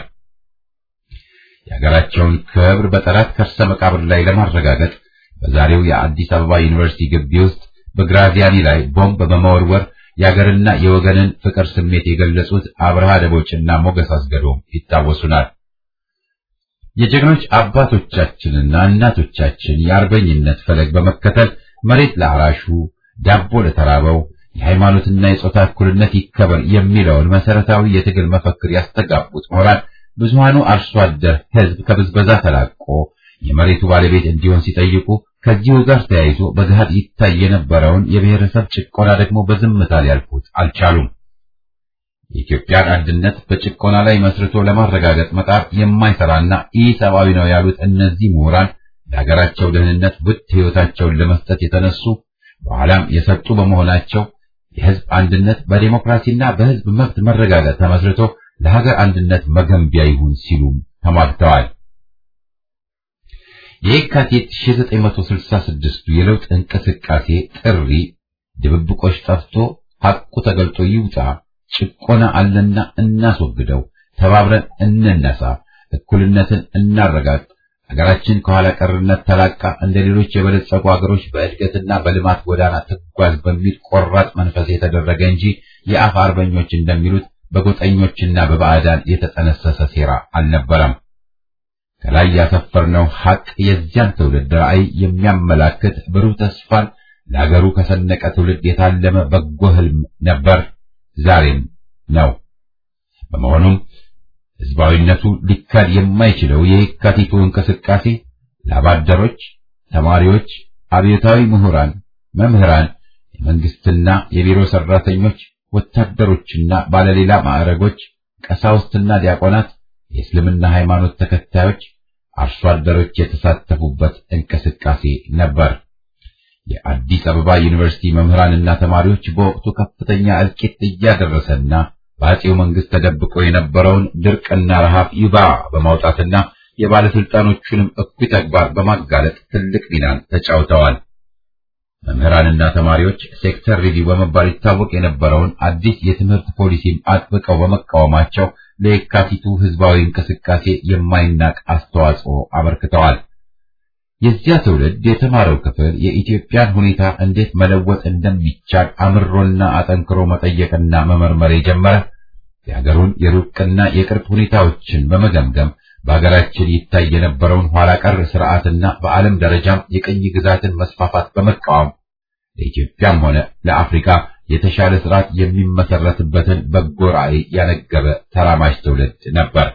የሀገራቸውን ክብር በጠላት ከርሰ መቃብር ላይ ለማረጋገጥ በዛሬው የአዲስ አበባ ዩኒቨርሲቲ ግቢ ውስጥ በግራዚያኒ ላይ ቦምብ በመወርወር የአገርና የወገንን ፍቅር ስሜት የገለጹት አብርሃ ደቦችና ሞገስ አስገዶም ይታወሱናል። የጀግኖች አባቶቻችንና እናቶቻችን የአርበኝነት ፈለግ በመከተል መሬት ለአራሹ፣ ዳቦ ለተራበው፣ የሃይማኖትና የጾታ እኩልነት ይከበር የሚለውን መሰረታዊ የትግል መፈክር ያስተጋቡት ምሁራን ብዙሃኑ አርሶ አደር ሕዝብ ከብዝበዛ ተላቆ የመሬቱ ባለቤት እንዲሆን ሲጠይቁ ከዚሁ ጋር ተያይዞ በገሃድ ይታይ የነበረውን የብሔረሰብ ጭቆና ደግሞ በዝምታ ሊያልፉት አልቻሉም። የኢትዮጵያን አንድነት በጭቆና ላይ መስርቶ ለማረጋገጥ መጣር የማይሰራና ኢሰብአዊ ነው ያሉት እነዚህ ምሁራን ለሀገራቸው ደህንነት ውድ ሕይወታቸውን ለመስጠት የተነሱ በኋላም የሰጡ በመሆናቸው የሕዝብ አንድነት በዴሞክራሲና በሕዝብ መብት መረጋገጥ ተመስርቶ ለሀገር አንድነት መገንቢያ ይሁን ሲሉም ተሟግተዋል። የካቲት 1966 የለውጥ እንቅስቃሴ ጥሪ ድብብቆች ጠፍቶ ሐቁ ተገልጦ ይውጣ፣ ጭቆና አለና እናስወግደው፣ ተባብረን እንነሳ፣ እኩልነትን እናረጋግጥ፣ ሀገራችን ከኋላ ቀርነት ተላቃ እንደ ሌሎች የበለጸጉ ሀገሮች በእድገትና በልማት ጎዳና ትጓዝ በሚል ቆራጥ መንፈስ የተደረገ እንጂ የአፍ አርበኞች እንደሚሉት በጎጠኞችና በባዕዳን የተጠነሰሰ ሴራ አልነበረም። ከላይ ያሰፈርነው ሐቅ የዚያን ትውልድ ራዕይ የሚያመላክት ብሩህ ተስፋን ለአገሩ ከሰነቀ ትውልድ የታለመ በጎ ህልም ነበር፣ ዛሬም ነው። በመሆኑም ህዝባዊነቱ ሊካድ የማይችለው የየካቲቱ እንቅስቃሴ ላባደሮች፣ ተማሪዎች፣ አብዮታዊ ምሁራን፣ መምህራን፣ የመንግስትና የቢሮ ሰራተኞች፣ ወታደሮችና ባለሌላ ማዕረጎች፣ ቀሳውስትና ዲያቆናት፣ የእስልምና ሃይማኖት ተከታዮች፣ አርሶ አደሮች የተሳተፉበት እንቅስቃሴ ነበር። የአዲስ አበባ ዩኒቨርሲቲ መምህራንና ተማሪዎች በወቅቱ ከፍተኛ እልቂት እያደረሰና በአጼው መንግስት ተደብቆ የነበረውን ድርቅና ረሃብ ይባ በማውጣትና የባለስልጣኖቹንም እኩይ ተግባር በማጋለጥ ትልቅ ሚናን ተጫውተዋል። መምህራንና ተማሪዎች ሴክተር ሪቪው በመባል ይታወቅ የነበረውን አዲስ የትምህርት ፖሊሲን አጥብቀው በመቃወማቸው ለየካቲቱ ህዝባዊ እንቅስቃሴ የማይናቅ አስተዋጽኦ አበርክተዋል። የዚያ ትውልድ የተማረው ክፍል የኢትዮጵያን ሁኔታ እንዴት መለወጥ እንደሚቻል አምሮና አጠንክሮ መጠየቅና መመርመር የጀመረ የሀገሩን የሩቅና የቅርብ ሁኔታዎችን በመገምገም በሀገራችን ይታይ የነበረውን ኋላ ቀር ስርዓትና በዓለም ደረጃም የቅኝ ግዛትን መስፋፋት በመቃወም ለኢትዮጵያም ሆነ ለአፍሪካ የተሻለ ስርዓት የሚመሰረትበትን በጎ ራዕይ ያነገበ ተራማጅ ትውልድ ነበር።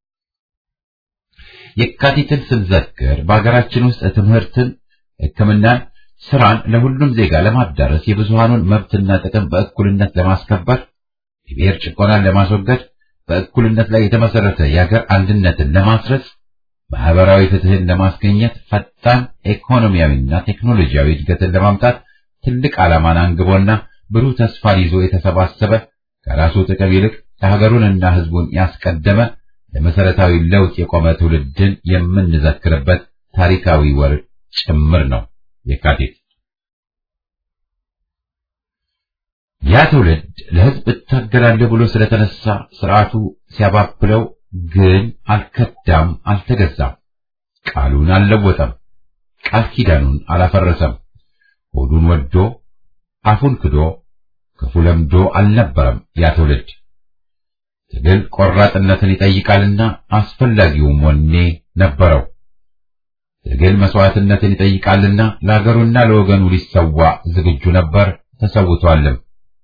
የካቲትን ስንዘክር በሀገራችን ውስጥ ትምህርትን፣ ሕክምናን፣ ስራን ለሁሉም ዜጋ ለማዳረስ የብዙሃኑን መብትና ጥቅም በእኩልነት ለማስከበር የብሔር ጭቆናን ለማስወገድ በእኩልነት ላይ የተመሰረተ የሀገር አንድነትን ለማስረጽ ማህበራዊ ፍትህን ለማስገኘት ፈጣን ኢኮኖሚያዊና ቴክኖሎጂያዊ እድገትን ለማምጣት ትልቅ ዓላማን አንግቦና ብሩህ ተስፋን ይዞ የተሰባሰበ ከራሱ ጥቅም ይልቅ የሀገሩንና ህዝቡን ያስቀደመ ለመሰረታዊ ለውጥ የቆመ ትውልድን የምንዘክርበት ታሪካዊ ወር ጭምር ነው የካቲት። ያ ትውልድ ለህዝብ እታገላለሁ ብሎ ስለተነሳ ስርዓቱ ሲያባብለው ግን አልከዳም፣ አልተገዛም። ቃሉን አልለወጠም፣ ቃል ኪዳኑን አላፈረሰም። ሆዱን ወዶ አፉን ክዶ ክፉ ለምዶ አልነበረም ያ ትውልድ። ትግል ቆራጥነትን ይጠይቃልና አስፈላጊውም ወኔ ነበረው። ትግል መስዋዕትነትን ይጠይቃልና ለሀገሩና ለወገኑ ሊሰዋ ዝግጁ ነበር፣ ተሰውቷልም።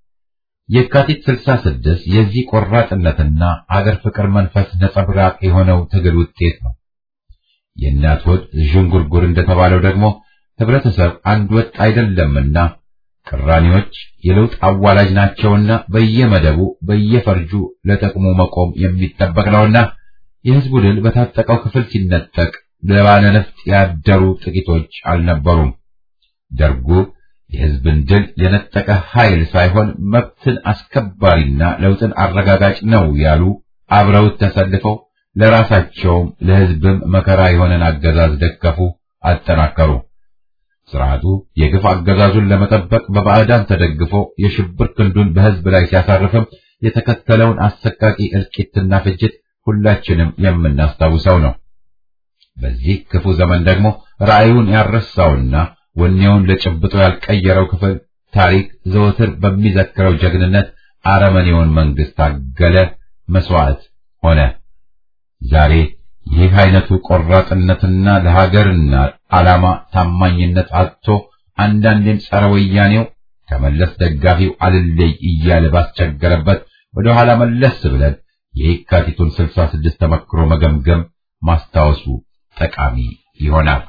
የካቲት 66 የዚህ ቆራጥነትና አገር ፍቅር መንፈስ ነጸብራቅ የሆነው ትግል ውጤት ነው። የእናት ሆድ ዥንጉርጉር እንደተባለው ደግሞ ህብረተሰብ አንድ ወጥ አይደለምና ቅራኔዎች የለውጥ አዋላጅ ናቸውና በየመደቡ በየፈርጁ ለጥቅሙ መቆም የሚጠበቅ ነውና የህዝቡ ድል በታጠቀው ክፍል ሲነጠቅ ለባለ ነፍጥ ያደሩ ጥቂቶች አልነበሩም። ደርጉ የህዝብን ድል የነጠቀ ኃይል ሳይሆን መብትን አስከባሪና ለውጥን አረጋጋጭ ነው ያሉ አብረውት ተሰልፈው ለራሳቸውም ለህዝብም መከራ የሆነን አገዛዝ ደገፉ፣ አጠናከሩ። ስርዓቱ የግፍ አገዛዙን ለመጠበቅ በባዕዳን ተደግፎ የሽብር ክንዱን በህዝብ ላይ ሲያሳርፍም የተከተለውን አሰቃቂ እልቂትና ፍጅት ሁላችንም የምናስታውሰው ነው። በዚህ ክፉ ዘመን ደግሞ ራእዩን ያረሳውና ወኔውን ለጭብጦ ያልቀየረው ክፍል ታሪክ ዘወትር በሚዘክረው ጀግንነት አረመኔውን መንግስት ታገለ፣ መስዋዕት ሆነ። ዛሬ ይህ አይነቱ ቆራጥነትና ለሀገርና ዓላማ ታማኝነት አጥቶ አንዳንዴም ጸረ ወያኔው ከመለስ ደጋፊው አልለይ እያለ ባስቸገረበት ወደ ኋላ መለስ ብለን የየካቲቱን ስልሳ ስድስት ተመክሮ መገምገም ማስታወሱ ጠቃሚ ይሆናል።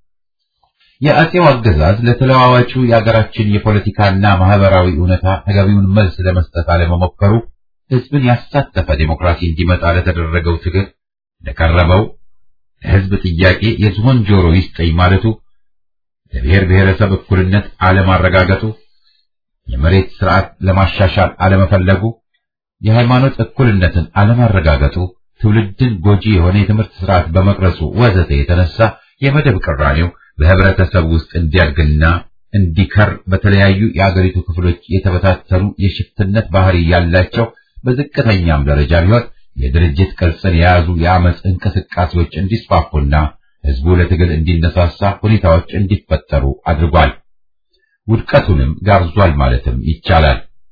የአጼው አገዛዝ ለተለዋዋጩ የአገራችን የፖለቲካና ማህበራዊ እውነታ ተገቢውን መልስ ለመስጠት አለመሞከሩ ህዝብን ያሳተፈ ዴሞክራሲ እንዲመጣ ለተደረገው ትግል ለቀረበው ለህዝብ ጥያቄ የዝሆን ጆሮ ይስጠኝ ማለቱ፣ ለብሔር ብሔረሰብ እኩልነት አለማረጋገጡ፣ የመሬት ስርዓት ለማሻሻል አለመፈለጉ፣ የሃይማኖት እኩልነትን አለማረጋገጡ፣ ትውልድን ጎጂ የሆነ የትምህርት ስርዓት በመቅረጹ ወዘተ የተነሳ የመደብ ቅራኔው በህብረተሰብ ውስጥ እንዲያድግና እንዲከር በተለያዩ የአገሪቱ ክፍሎች የተበታተኑ የሽፍትነት ባህሪ ያላቸው በዝቅተኛም ደረጃ ቢሆን የድርጅት ቅርጽን የያዙ የአመፅ እንቅስቃሴዎች እንዲስፋፉና ህዝቡ ለትግል እንዲነሳሳ ሁኔታዎች እንዲፈጠሩ አድርጓል። ውድቀቱንም ጋብዟል ማለትም ይቻላል።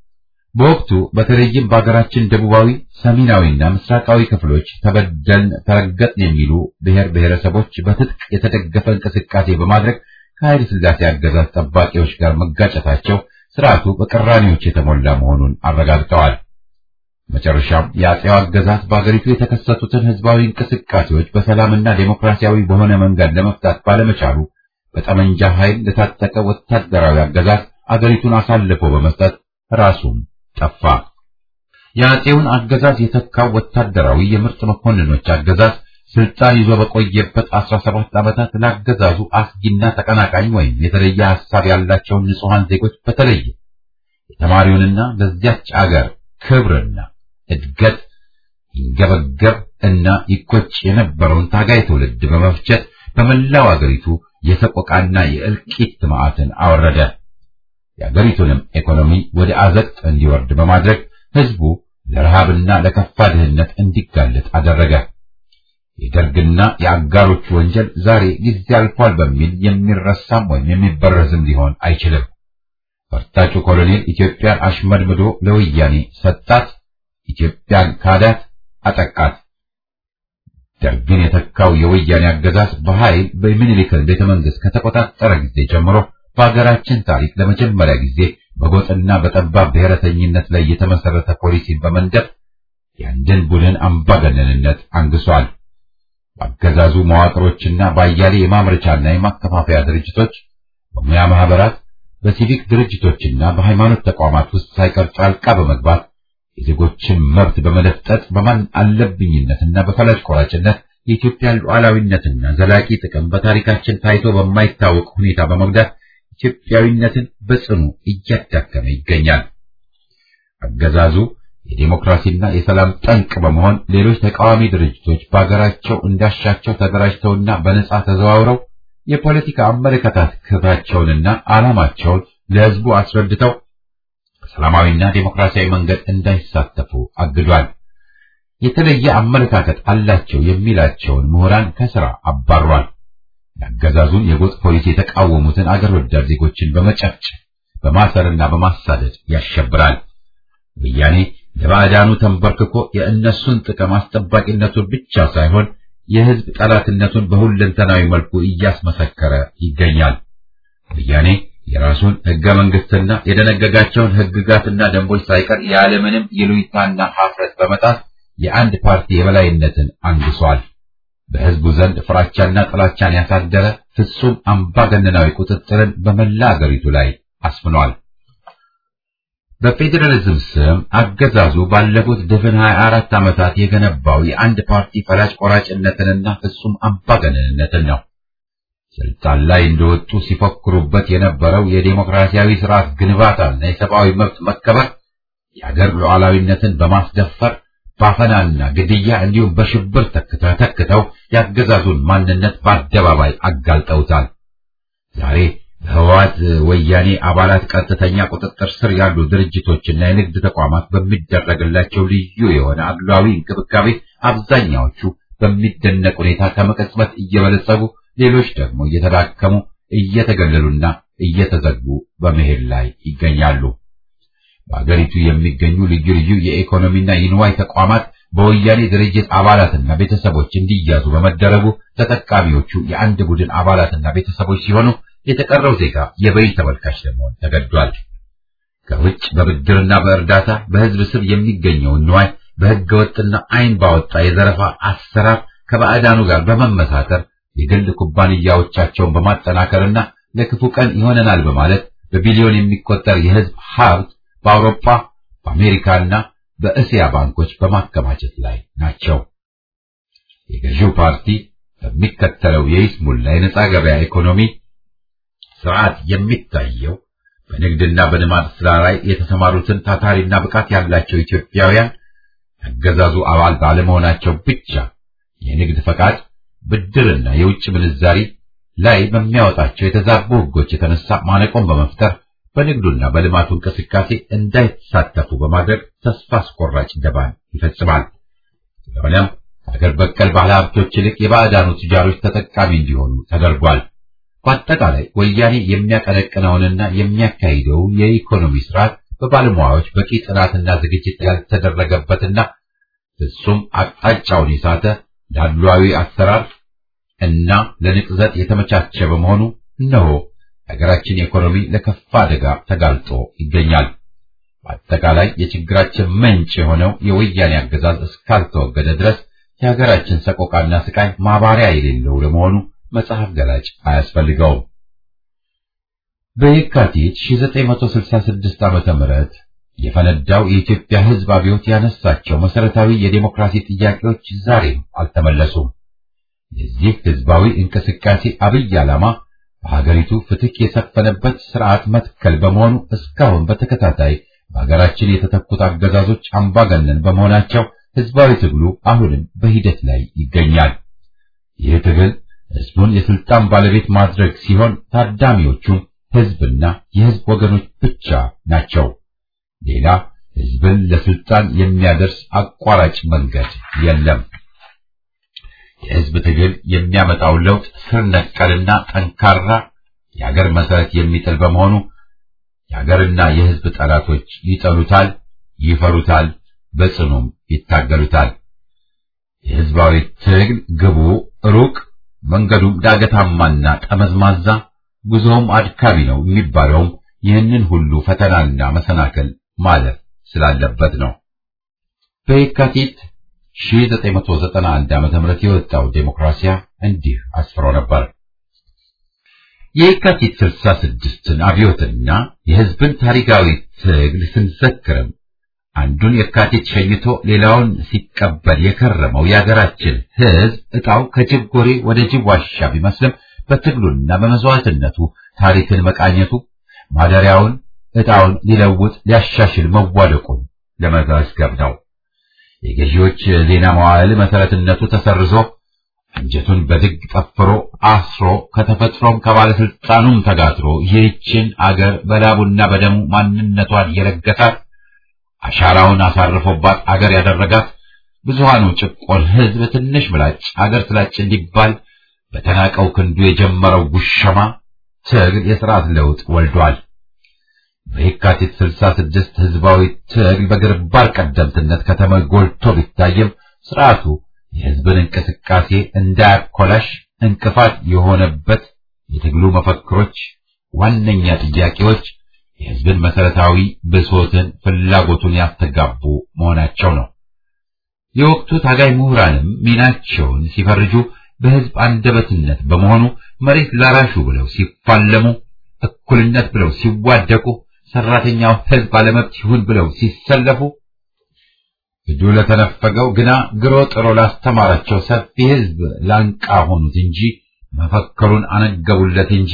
በወቅቱ በተለይም በሀገራችን ደቡባዊ፣ ሰሜናዊና ምስራቃዊ ክፍሎች ተበደልን፣ ተረገጥን የሚሉ ብሔር ብሔረሰቦች በትጥቅ የተደገፈ እንቅስቃሴ በማድረግ ከኃይለ ሥላሴ አገዛዝ ጠባቂዎች ጋር መጋጨታቸው ስርዓቱ በቅራኔዎች የተሞላ መሆኑን አረጋግጠዋል። መጨረሻም የአጼው አገዛዝ በአገሪቱ የተከሰቱትን ህዝባዊ እንቅስቃሴዎች በሰላምና ዴሞክራሲያዊ በሆነ መንገድ ለመፍታት ባለመቻሉ በጠመንጃ ኃይል ለታጠቀ ወታደራዊ አገዛዝ አገሪቱን አሳልፎ በመስጠት ራሱም ጠፋ። የአጼውን አገዛዝ የተካው ወታደራዊ የምርጥ መኮንኖች አገዛዝ ስልጣን ይዞ በቆየበት 17 ዓመታት ለአገዛዙ አስጊና ተቀናቃኝ ወይም የተለየ ሐሳብ ያላቸውን ንጹሐን ዜጎች በተለየ የተማሪውንና ለዚያች አገር ክብርና እድገት ይንገበገብ እና ይቆጭ የነበረውን ታጋይ ትውልድ በመፍጨት በመላው አገሪቱ የሰቆቃና የእልቂት መዓትን አወረደ። የአገሪቱንም ኢኮኖሚ ወደ አዘቅት እንዲወርድ በማድረግ ህዝቡ ለረሃብና ለከፋ ድህነት እንዲጋለጥ አደረገ። የደርግና የአጋሮቹ ወንጀል ዛሬ ጊዜ አልፏል በሚል የሚረሳም ወይም የሚበረዝም ሊሆን አይችልም። ፈርጣጩ ኮሎኔል ኢትዮጵያን አሽመድምዶ ለወያኔ ሰጣት። ኢትዮጵያን ካዳት፣ አጠቃት። ደርግን የተካው የወያኔ አገዛዝ በኃይል በሚኒሊክን ቤተ መንግስት ከተቆጣጠረ ጊዜ ጀምሮ በሀገራችን ታሪክ ለመጀመሪያ ጊዜ በጎጥና በጠባብ ብሔረተኝነት ላይ የተመሰረተ ፖሊሲን በመንደፍ የአንድን ቡድን አምባገነንነት አንግሷል። በአገዛዙ መዋቅሮችና በአያሌ የማምረቻና የማከፋፈያ ድርጅቶች፣ በሙያ ማህበራት፣ በሲቪክ ድርጅቶችና በሃይማኖት ተቋማት ውስጥ ሳይቀር ጣልቃ በመግባት የዜጎችን መብት በመለፍጠጥ በማን አለብኝነትና በፈላጭ ቆራጭነት የኢትዮጵያን ሉዓላዊነትና ዘላቂ ጥቅም በታሪካችን ታይቶ በማይታወቅ ሁኔታ በመጉዳት ኢትዮጵያዊነትን በጽኑ እያዳከመ ይገኛል። አገዛዙ የዴሞክራሲና የሰላም ጠንቅ በመሆን ሌሎች ተቃዋሚ ድርጅቶች በአገራቸው እንዳሻቸው ተደራጅተውና በነጻ ተዘዋውረው የፖለቲካ አመለካከታቸውንና ዓላማቸውን ለሕዝቡ አስረድተው በሰላማዊና ዴሞክራሲያዊ መንገድ እንዳይሳተፉ አግዷል። የተለየ አመለካከት አላቸው የሚላቸውን ምሁራን ከሥራ አባሯል። የአገዛዙን የጎጥ ፖሊሲ የተቃወሙትን አገር ወዳድ ዜጎችን በመጨፍጨፍ በማሰርና በማሳደድ ያሸብራል። ወያኔ ለባዕዳኑ ተንበርክኮ የእነሱን ጥቅም አስጠባቂነቱን ብቻ ሳይሆን የሕዝብ ጠላትነቱን በሁለንተናዊ መልኩ እያስመሰከረ ይገኛል። ወያኔ የራሱን ሕገ መንግሥትና የደነገጋቸውን ሕግጋትና ደንቦች ሳይቀር ያለምንም ይሉኝታና ሀፍረት በመጣት የአንድ ፓርቲ የበላይነትን አንግሷል። በሕዝቡ ዘንድ ፍራቻና ጥላቻን ያሳደረ ፍጹም አምባገነናዊ ቁጥጥርን በመላ አገሪቱ ላይ አስፍኗል። በፌዴራሊዝም ስም አገዛዙ ባለፉት ድፍን 24 ዓመታት የገነባው የአንድ ፓርቲ ፈላጭ ቆራጭነትንና ፍጹም አምባገነንነትን ነው። ስልጣን ላይ እንደወጡ ሲፎክሩበት የነበረው የዴሞክራሲያዊ ስርዓት ግንባታና የሰብአዊ መብት መከበር የአገር ሉዓላዊነትን በማስደፈር ባፈናና ግድያ እንዲሁም በሽብር ተክተው ያገዛዙን ማንነት በአደባባይ አጋልጠውታል። ዛሬ በህወሓት ወያኔ አባላት ቀጥተኛ ቁጥጥር ስር ያሉ ድርጅቶችና የንግድ ተቋማት በሚደረግላቸው ልዩ የሆነ አድሏዊ እንክብካቤ አብዛኛዎቹ በሚደነቅ ሁኔታ ከመቀጽበት እየበለጸጉ ሌሎች ደግሞ እየተዳከሙ እየተገለሉና እየተዘጉ በመሄድ ላይ ይገኛሉ። በአገሪቱ የሚገኙ ልዩ ልዩ የኢኮኖሚና የንዋይ ተቋማት በወያኔ ድርጅት አባላትና ቤተሰቦች እንዲያዙ በመደረጉ ተጠቃሚዎቹ የአንድ ቡድን አባላትና ቤተሰቦች ሲሆኑ የተቀረው ዜጋ የበይ ተመልካች ለመሆን ተገዷል። ከውጭ በብድርና በእርዳታ በህዝብ ስም የሚገኘውን ንዋይ በህገ ወጥና አይን ባወጣ የዘረፋ አሰራር ከባዕዳኑ ጋር በመመሳተር የግል ኩባንያዎቻቸውን በማጠናከርና ለክፉ ቀን ይሆነናል በማለት በቢሊዮን የሚቆጠር የህዝብ ሀብት በአውሮፓ በአሜሪካና በእስያ ባንኮች በማከማቸት ላይ ናቸው። የገዢው ፓርቲ በሚከተለው የይስሙላ የነጻ ገበያ ኢኮኖሚ ስርዓት የሚታየው በንግድና በልማት ስራ ላይ የተሰማሩትን ታታሪና ብቃት ያላቸው ኢትዮጵያውያን ያገዛዙ አባል ባለመሆናቸው ብቻ የንግድ ፈቃድ፣ ብድርና የውጭ ምንዛሪ ላይ በሚያወጣቸው የተዛቡ ህጎች የተነሳ ማነቆን በመፍጠር በንግዱና በልማቱ እንቅስቃሴ እንዳይሳተፉ በማድረግ ተስፋ አስቆራጭ ደባን ይፈጽማል። ስለሆነም ከሀገር በቀል ባለ ሀብቶች ይልቅ የባዕዳኑ ቱጃሮች ተጠቃሚ እንዲሆኑ ተደርጓል። በአጠቃላይ ወያኔ የሚያቀነቅነውንና የሚያካሂደው የኢኮኖሚ ስርዓት በባለሙያዎች በቂ ጥናትና ዝግጅት ያልተደረገበትና ፍጹም አቅጣጫውን የሳተ ለአድሏዊ አሰራር እና ለንቅዘት የተመቻቸ በመሆኑ እነሆ ሀገራችን ኢኮኖሚ ለከፋ አደጋ ተጋልጦ ይገኛል። በአጠቃላይ የችግራችን ምንጭ የሆነው የወያኔ አገዛዝ እስካልተወገደ ድረስ የሀገራችን ሰቆቃና ስቃይ ማባሪያ የሌለው ለመሆኑ መጽሐፍ ገላጭ አያስፈልገውም። በየካቲት 1966 ዓመተ ምህረት የፈነዳው የኢትዮጵያ ሕዝብ አብዮት ያነሳቸው መሰረታዊ የዴሞክራሲ ጥያቄዎች ዛሬም አልተመለሱም። የዚህ ሕዝባዊ እንቅስቃሴ አብይ ዓላማ በሀገሪቱ ፍትህ የሰፈነበት ስርዓት መትከል በመሆኑ እስካሁን በተከታታይ በሀገራችን የተተኩት አገዛዞች አምባገነን በመሆናቸው ሕዝባዊ ትግሉ አሁንም በሂደት ላይ ይገኛል። ይህ ትግል ሕዝቡን የስልጣን ባለቤት ማድረግ ሲሆን ታዳሚዎቹም ሕዝብና የሕዝብ ወገኖች ብቻ ናቸው። ሌላ ሕዝብን ለስልጣን የሚያደርስ አቋራጭ መንገድ የለም። የሕዝብ ትግል የሚያመጣው ለውጥ ስር ነቀልና ጠንካራ የሀገር መሰረት የሚጥል በመሆኑ የሀገርና የሕዝብ ጠላቶች ይጠሉታል፣ ይፈሩታል፣ በጽኑም ይታገሉታል። የሕዝባዊ ትግል ግቡ ሩቅ፣ መንገዱም ዳገታማና ጠመዝማዛ፣ ጉዞውም አድካሚ ነው የሚባለውም ይህንን ሁሉ ፈተናና መሰናክል ማለፍ ስላለበት ነው። በየካቲት 1991 ዓ.ም የወጣው ዴሞክራሲያ እንዲህ አስፍሮ ነበር። የየካቲት 66ን አብዮትና የሕዝብን ታሪካዊ ትግል ስንዘክርም አንዱን የካቲት ሸኝቶ ሌላውን ሲቀበል የከረመው የሀገራችን ሕዝብ ዕጣው ከጅብ ጎሬ ወደ ጅብ ዋሻ ቢመስልም በትግሉና በመስዋዕትነቱ ታሪክን መቃኘቱ ማደሪያውን ዕጣውን ሊለውጥ ሊያሻሽል መዋደቁን ለመዘገብ ነው። የገዢዎች ዜና መዋዕል መሰረትነቱ ተሰርዞ አንጀቱን በድግ ጠፍሮ አስሮ ከተፈጥሮም ከባለስልጣኑም ተጋትሮ ይህችን አገር በላቡና በደሙ ማንነቷን የለገሳት አሻራውን አሳርፎባት አገር ያደረጋት ብዙሃኑ ጭቆን ሕዝብ ትንሽ ምላጭ አገር ስላጭ እንዲባል በተናቀው ክንዱ የጀመረው ጉሸማ ትግል የሥርዓት ለውጥ ወልዷል። በየካቲት 66 ህዝባዊ ትግል በግንባር ቀደምትነት ከተማ ጎልቶ ቢታይም ስርዓቱ የህዝብን እንቅስቃሴ እንዳያኮላሽ እንቅፋት የሆነበት የትግሉ መፈክሮች፣ ዋነኛ ጥያቄዎች የህዝብን መሰረታዊ ብሶትን፣ ፍላጎቱን ያስተጋቡ መሆናቸው ነው። የወቅቱ ታጋይ ምሁራንም ሚናቸውን ሲፈርጁ በህዝብ አንደበትነት በመሆኑ መሬት ላራሹ ብለው ሲፋለሙ፣ እኩልነት ብለው ሲዋደቁ ሰራተኛው ህዝብ አለመብት ይሁን ብለው ሲሰለፉ እጁ ለተነፈገው ግና ግሮ ጥሮ ላስተማራቸው ሰፊ ህዝብ ላንቃ ሆኑት እንጂ መፈከሩን አነገቡለት እንጂ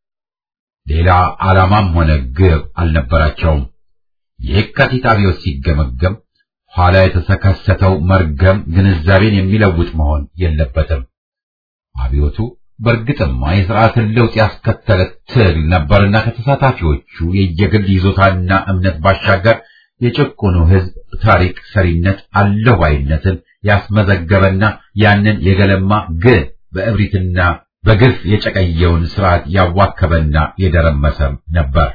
ሌላ ዓላማም ሆነ ግብ አልነበራቸውም። የካቲት አብዮት ሲገመገም ኋላ የተከሰተው መርገም ግንዛቤን የሚለውጥ መሆን የለበትም። አብዮቱ በእርግጥማ የሥርዓትን ለውጥ ያስከተለ ትግል ነበርና ከተሳታፊዎቹ የየግል ይዞታና እምነት ባሻገር የጭቁኑ ህዝብ ታሪክ ሰሪነት አለዋይነትን ያስመዘገበና ያንን የገለማ ግን በእብሪትና በግፍ የጨቀየውን ስርዓት ያዋከበና የደረመሰም ነበር።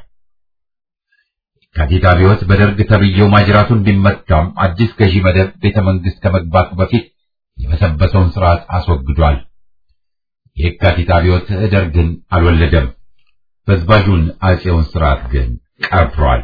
የካቲት አብዮት በደርግ ተብዬው ማጅራቱን ቢመታም አዲስ ገዢ መደብ ቤተ መንግስት ከመግባቱ በፊት የበሰበሰውን ስርዓት አስወግዷል። የካቲት አብዮት ደርግን አልወለደም። በዝባዡን አጼውን ስርዓት ግን ቀብሯል።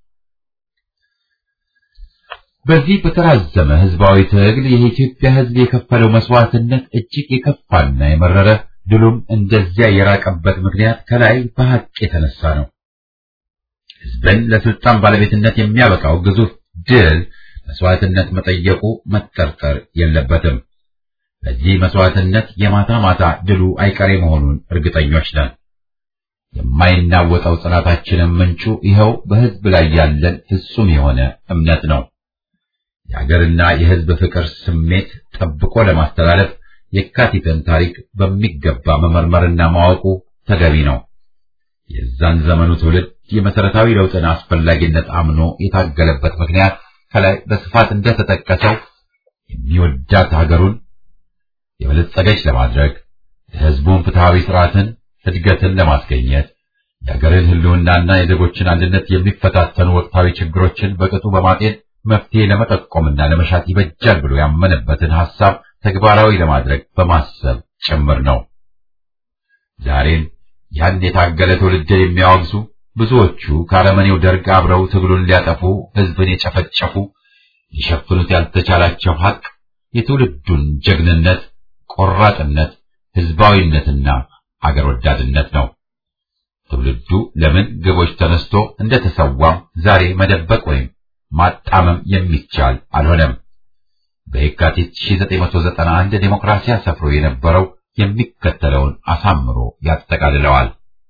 በዚህ በተራዘመ ህዝባዊ ትግል የኢትዮጵያ ህዝብ የከፈለው መስዋዕትነት እጅግ የከፋና የመረረ ድሉም እንደዚያ የራቀበት ምክንያት ከላይ በሐቅ የተነሳ ነው። ህዝብን ለስልጣን ባለቤትነት የሚያበቃው ግዙፍ ድል መስዋዕትነት መጠየቁ መጠርጠር የለበትም። በዚህ መስዋዕትነት የማታ ማታ ድሉ አይቀሬ መሆኑን እርግጠኞች ነን። የማይናወጠው ጽናታችንም ምንጩ ይኸው በህዝብ ላይ ያለን ፍጹም የሆነ እምነት ነው። የሀገርና የህዝብ ፍቅር ስሜት ጠብቆ ለማስተላለፍ የካቲትን ታሪክ በሚገባ መመርመርና ማወቁ ተገቢ ነው። የዛን ዘመኑ ትውልድ የመሰረታዊ ለውጥን አስፈላጊነት አምኖ የታገለበት ምክንያት ከላይ በስፋት እንደተጠቀሰው የሚወዳት ሀገሩን የበለጸገች ለማድረግ የህዝቡን ፍትሃዊ ስርዓትን እድገትን ለማስገኘት የሀገርን ሕልውናና የዜጎችን አንድነት የሚፈታተኑ ወቅታዊ ችግሮችን በቅጡ በማጤን መፍትሄ ለመጠቆምና ለመሻት ይበጃል ብሎ ያመነበትን ሐሳብ ተግባራዊ ለማድረግ በማሰብ ጭምር ነው። ዛሬም ያን የታገለ ትውልድ የሚያወግዙ ብዙዎቹ ከአረመኔው ደርግ አብረው ትግሉን ሊያጠፉ ሕዝብን የጨፈጨፉ ሊሸፍኑት ያልተቻላቸው ሐቅ የትውልዱን ጀግንነት፣ ቆራጥነት፣ ሕዝባዊነትና አገር ወዳድነት ነው። ትውልዱ ለምን ግቦች ተነስቶ እንደተሰዋም ዛሬ መደበቅ ወይም ማጣመም የሚቻል አልሆነም። በየካቲት 1991 ዴሞክራሲያ ሰፍሮ የነበረው የሚከተለውን አሳምሮ ያጠቃልለዋል።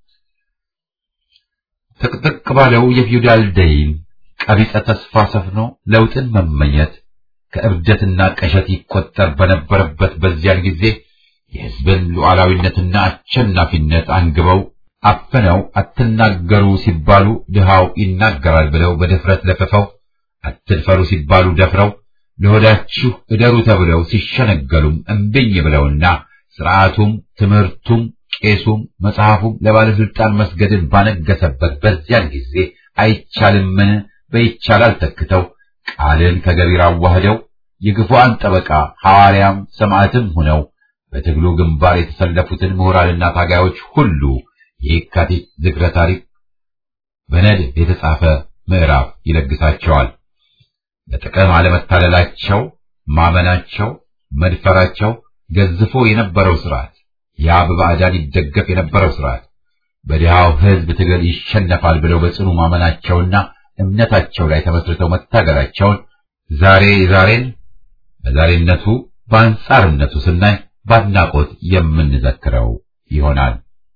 ጥቅጥቅ ባለው የፊውዳል ደይን ቀቢጸ ተስፋ ሰፍኖ ለውጥን መመኘት ከእብደትና ቀሸት ይቆጠር በነበረበት በዚያን ጊዜ የሕዝብን ሉዓላዊነትና አሸናፊነት አንግበው አፍነው አትናገሩ ሲባሉ ድሃው ይናገራል ብለው በድፍረት ለፍፈው አትድፈሩ ሲባሉ ደፍረው ለሆዳችሁ እደሩ ተብለው ሲሸነገሉም እምብኝ ብለውና ስርዓቱም ትምህርቱም ቄሱም መጽሐፉም ለባለስልጣን መስገድን ባነገሰበት በዚያን ጊዜ አይቻልምን በይቻላል ተክተው ቃልን ከገቢር አዋህደው የግፉአን ጠበቃ ሐዋርያም ሰማዕትም ሆነው በትግሉ ግንባር የተሰለፉትን ምሁራንና ታጋዮች ሁሉ የየካቲት ዝክረ ታሪክ በነድብ የተጻፈ ምዕራፍ ይለግሳቸዋል። በጥቅም አለመታለላቸው፣ ማመናቸው፣ መድፈራቸው ገዝፎ የነበረው ስርዓት ያ በባዕዳን ይደገፍ የነበረው ስርዓት በድሃው ሕዝብ ትግል ይሸነፋል ብለው በጽኑ ማመናቸውና እምነታቸው ላይ ተመስርተው መታገላቸውን ዛሬ ዛሬን በዛሬነቱ በአንጻርነቱ ስናይ በአድናቆት የምንዘክረው ይሆናል።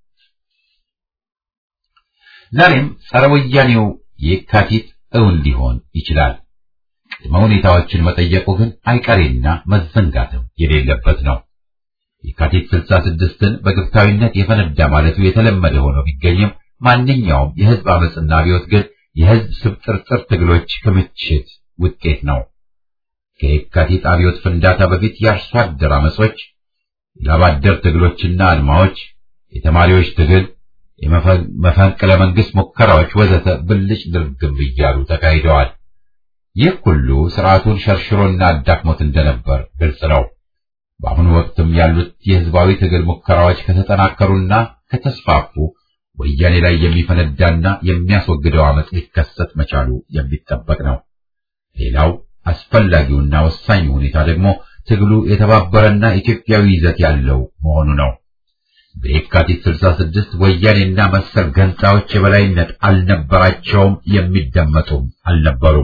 ዛሬም ጸረ ወያኔው የካቲት እውን ሊሆን ይችላል። ቅድመ ሁኔታዎችን መጠየቁ ግን አይቀሬና መዘንጋትም የሌለበት ነው። የካቲት ስልሳ ስድስትን በግብታዊነት የፈነዳ ማለቱ የተለመደ ሆኖ ቢገኝም ማንኛውም የህዝብ አመፅና አብዮት ግን የህዝብ ስብጥርጥር ትግሎች ክምችት ውጤት ነው። ከየካቲት አብዮት ፍንዳታ በፊት የአርሶ አደር አመጾች፣ የላባደር ትግሎችና አድማዎች፣ የተማሪዎች ትግል፣ የመፈንቅለ መንግስት ሙከራዎች ወዘተ ብልጭ ድርግም እያሉ ተካሂደዋል። ይህ ሁሉ ስርዓቱን ሸርሽሮና አዳክሞት እንደነበር ግልጽ ነው። በአሁኑ ወቅትም ያሉት የህዝባዊ ትግል ሙከራዎች ከተጠናከሩና ከተስፋፉ ወያኔ ላይ የሚፈነዳና የሚያስወግደው አመፅ ሊከሰት መቻሉ የሚጠበቅ ነው። ሌላው አስፈላጊውና ወሳኙ ሁኔታ ደግሞ ትግሉ የተባበረና ኢትዮጵያዊ ይዘት ያለው መሆኑ ነው። በየካቲት 66 ወያኔና መሰል ገንጣዎች የበላይነት አልነበራቸውም፣ የሚደመጡም አልነበሩም።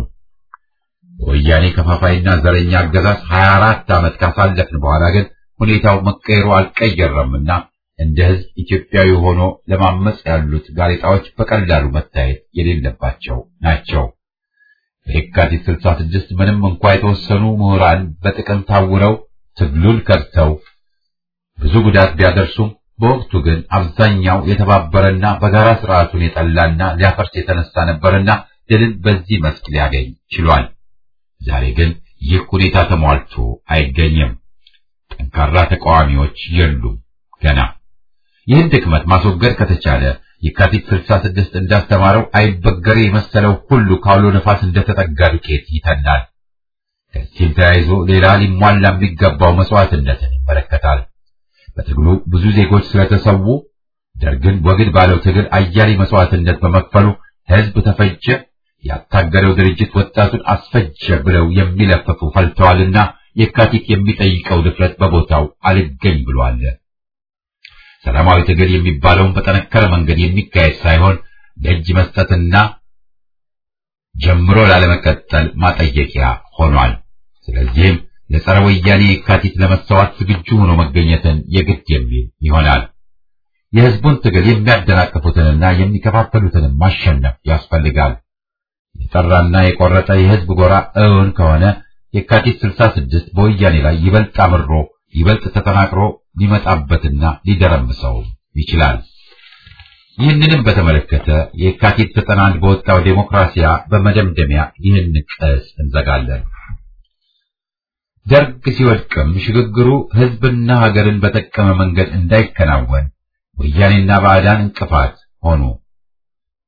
በወያኔ ከፋፋይና ዘረኛ አገዛዝ 24 ዓመት ካሳለፍን በኋላ ግን ሁኔታው መቀየሩ አልቀየረምና እንደ ህዝብ ኢትዮጵያዊ ሆኖ ለማመጽ ያሉት ጋዜጣዎች በቀላሉ መታየት የሌለባቸው ናቸው። በየካቲት 66 ምንም እንኳ የተወሰኑ ምሁራን በጥቅም ታውረው ትግሉን ከድተው ብዙ ጉዳት ቢያደርሱም በወቅቱ ግን አብዛኛው የተባበረና በጋራ ስርዓቱን የጠላና ሊያፈርስ የተነሳ ነበርና ድልን በዚህ መስክ ሊያገኝ ችሏል። ዛሬ ግን ይህ ሁኔታ ተሟልቶ አይገኝም። ጠንካራ ተቃዋሚዎች የሉም ገና። ይህን ድክመት ማስወገድ ከተቻለ የካቲት 66 እንዳስተማረው አይበገሬ የመሰለው ሁሉ ካውሎ ነፋስ እንደተጠጋ ዱቄት ይተናል። ከዚህም ተያይዞ ሌላ ሊሟላ የሚገባው መስዋዕትነትን ይመለከታል። በትግሉ ብዙ ዜጎች ስለተሰዉ ደርግን ወግድ ባለው ትግል አያሌ መስዋዕትነት በመክፈሉ ህዝብ ተፈጀ፣ ያታገለው ድርጅት ወጣቱን አስፈጀ ብለው የሚለፍፉ ፈልተዋልና የካቲት የሚጠይቀው ድፍረት በቦታው አልገኝ ብሏል። ሰላማዊ ትግል የሚባለውን በጠነከረ መንገድ የሚካሄድ ሳይሆን ለእጅ መስጠትና ጀምሮ ላለመቀጠል ማጠየቂያ ሆኗል። ስለዚህም ለጸረ ወያኔ የካቲት ለመሰዋት ዝግጁ ሆኖ መገኘትን የግድ የሚል ይሆናል። የህዝቡን ትግል የሚያደናቅፉትንና የሚከፋፈሉትን ማሸነፍ ያስፈልጋል። የጠራና የቆረጠ የህዝብ ጎራ እውን ከሆነ የካቲት 66 በወያኔ ላይ ይበልጥ አምሮ ይበልጥ ተጠናክሮ ሊመጣበትና ሊደረምሰው ይችላል። ይህንንም በተመለከተ የካቲት 91 በወጣው ዴሞክራሲያ በመደምደሚያ ይህን ቅስ እንዘጋለን። ደርግ ሲወድቅም ሽግግሩ ህዝብና ሀገርን በጠቀመ መንገድ እንዳይከናወን ወያኔና ባዕዳን እንቅፋት ሆኑ።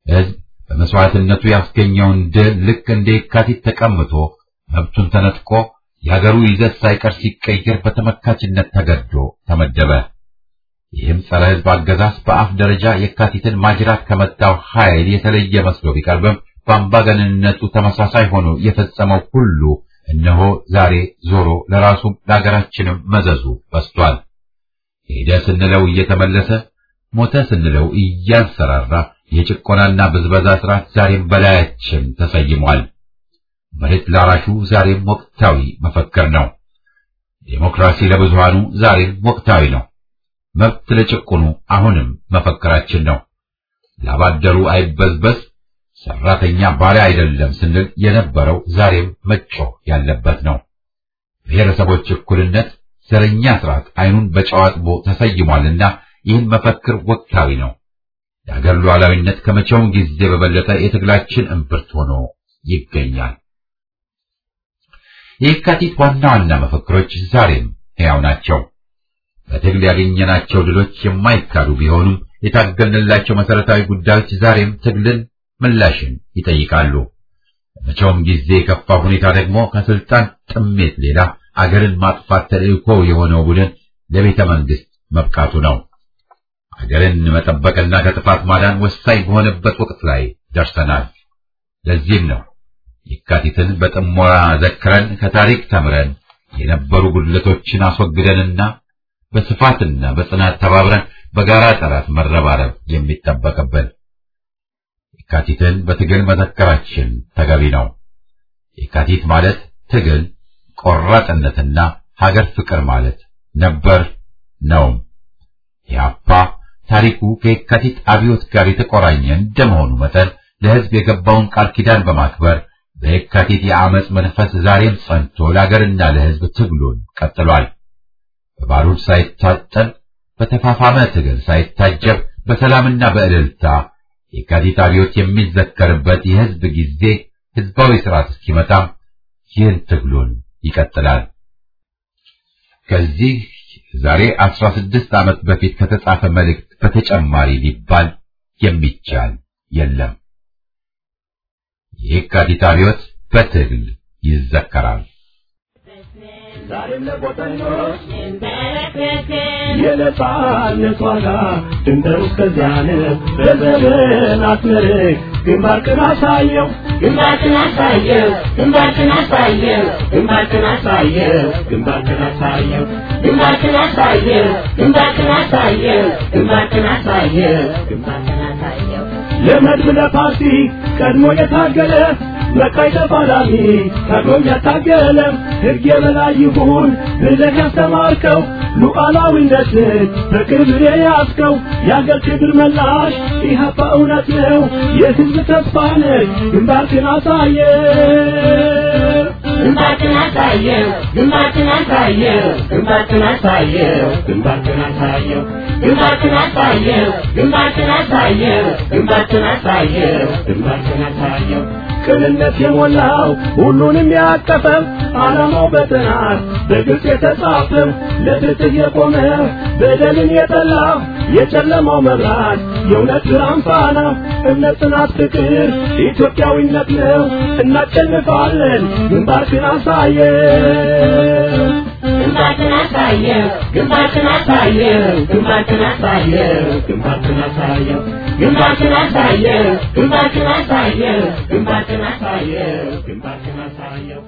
ሕዝብ በመስዋዕትነቱ ያስገኘውን ድል ልክ እንደ የካቲት ተቀምጦ መብቱን ተነጥቆ የሀገሩ ይዘት ሳይቀር ሲቀየር በተመካችነት ተገዶ ተመደበ። ይህም ጸረ ሕዝብ አገዛዝ በአፍ ደረጃ የካቲትን ማጅራት ከመታው ኃይል የተለየ መስሎ ቢቀርብም በአምባገነንነቱ ተመሳሳይ ሆኖ የፈጸመው ሁሉ እነሆ ዛሬ ዞሮ ለራሱም ለሀገራችንም መዘዙ በስቷል። ሄደ ስንለው እየተመለሰ ሞተ ስንለው እያንሰራራ የጭቆናና ብዝበዛ ስርዓት ዛሬም በላያችን ተሰይሟል። መሬት ላራሹ ዛሬም ወቅታዊ መፈክር ነው። ዴሞክራሲ ለብዙሃኑ ዛሬም ወቅታዊ ነው። መብት ለጭቁኑ አሁንም መፈክራችን ነው። ላባደሩ አይበዝበዝ፣ ሰራተኛ ባሪያ አይደለም ስንል የነበረው ዛሬም መጮህ ያለበት ነው። ብሔረሰቦች እኩልነት፣ ዘረኛ ስርዓት አይኑን በጨው አጥቦ ተሰይሟልና ይህን መፈክር ወቅታዊ ነው። የአገር ሉዓላዊነት ከመቼውም ጊዜ በበለጠ የትግላችን እምብርት ሆኖ ይገኛል። የየካቲት ዋና ዋና መፈክሮች ዛሬም ሕያው ናቸው። በትግል ያገኘናቸው ድሎች የማይካዱ ቢሆኑም የታገልንላቸው መሰረታዊ ጉዳዮች ዛሬም ትግልን፣ ምላሽን ይጠይቃሉ። በመቼውም ጊዜ የከፋ ሁኔታ ደግሞ ከስልጣን ጥሜት ሌላ አገርን ማጥፋት ተልእኮ የሆነው ቡድን ለቤተ መንግስት መብቃቱ ነው። አገርን መጠበቅና ከጥፋት ማዳን ወሳኝ በሆነበት ወቅት ላይ ደርሰናል። ለዚህም ነው የካቲትን በጥሞና ዘክረን ከታሪክ ተምረን የነበሩ ጉድለቶችን አስወግደንና በስፋትና በጽናት ተባብረን በጋራ ጠላት መረባረብ የሚጠበቅብን። የካቲትን በትግል መዘከራችን ተገቢ ነው። የካቲት ማለት ትግል፣ ቆራጥነትና ሀገር ፍቅር ማለት ነበር ነውም። የአፓ ታሪኩ ከየካቲት አብዮት ጋር የተቆራኘ እንደመሆኑ መጠን ለሕዝብ የገባውን ቃል ኪዳን በማክበር በየካቲት የአመፅ መንፈስ ዛሬም ጸንቶ ለአገርና ለሕዝብ ትግሉን ቀጥሏል። በባሩድ ሳይታጠል በተፋፋመ ትግል ሳይታጀብ በሰላምና በእልልታ የካቲት አብዮት የሚዘከርበት የሕዝብ ጊዜ ሕዝባዊ ስርዓት እስኪመጣም ይህን ትግሉን ይቀጥላል። ከዚህ ዛሬ አስራ ስድስት ዓመት በፊት ከተጻፈ መልእክት በተጨማሪ ሊባል የሚቻል የለም። የካቲት አብዮት በትግል ይዘከራል። ዛሬም ለቆጠኞች የነጻነት ዋጋ ድንበሩ እስከዚያ ነው። በዘመናት መልክ ግንባርክን አሳየው ግንባርክን አሳየው ግንባርክን አሳየው ግንባርክን አሳየው ግንባርክን አሳየው ግንባርክን አሳየው ግንባርክን አሳየው ግንባርክን አሳየው ግንባርክን አሳየው ለመድብ ለፓርቲ ቀድሞ የታገለ በቃይ ተፋላሚ ታግሎም ያታገለ ሕግ የበላይ ይሁን ብለህ ያስተማርከው ሉዓላዊነትን በክብር የያዝከው የአገር ክብር መላሽ ኢህአፓ እውነት ነው የሕዝብ ተስፋ ነህ ግንባርክን አሳየ ግንባርክን አሳየው ግንባርክን አሳየው ግንባርክን አሳየው ግንባርክን አሳየው ግንባርክን አሳየው ግንባርክን አሳየው ግንባርክን አሳየው ግንባርክን አሳየው ቅንነት የሞላው ሁሉንም ያቀፈው ዓላማው በጥናት በግልጽ የተጻፈው ለፍትህ የቆመ በደልን የጠላ የጨለማው መብራት የእውነት ብርሃን ፋና እምነት፣ ጽናት፣ ፍቅር ኢትዮጵያዊነት ነው። እናሸንፋለን። ግንባርክን አሳየው ግንባርክን አሳየው ግንባርክን አሳየው ግንባርክን አሳየው ግንባርክን አሳየው ግንባርክን አሳየው ግንባርክን አሳየው ግንባርክን አሳየው ግንባርክን አሳየው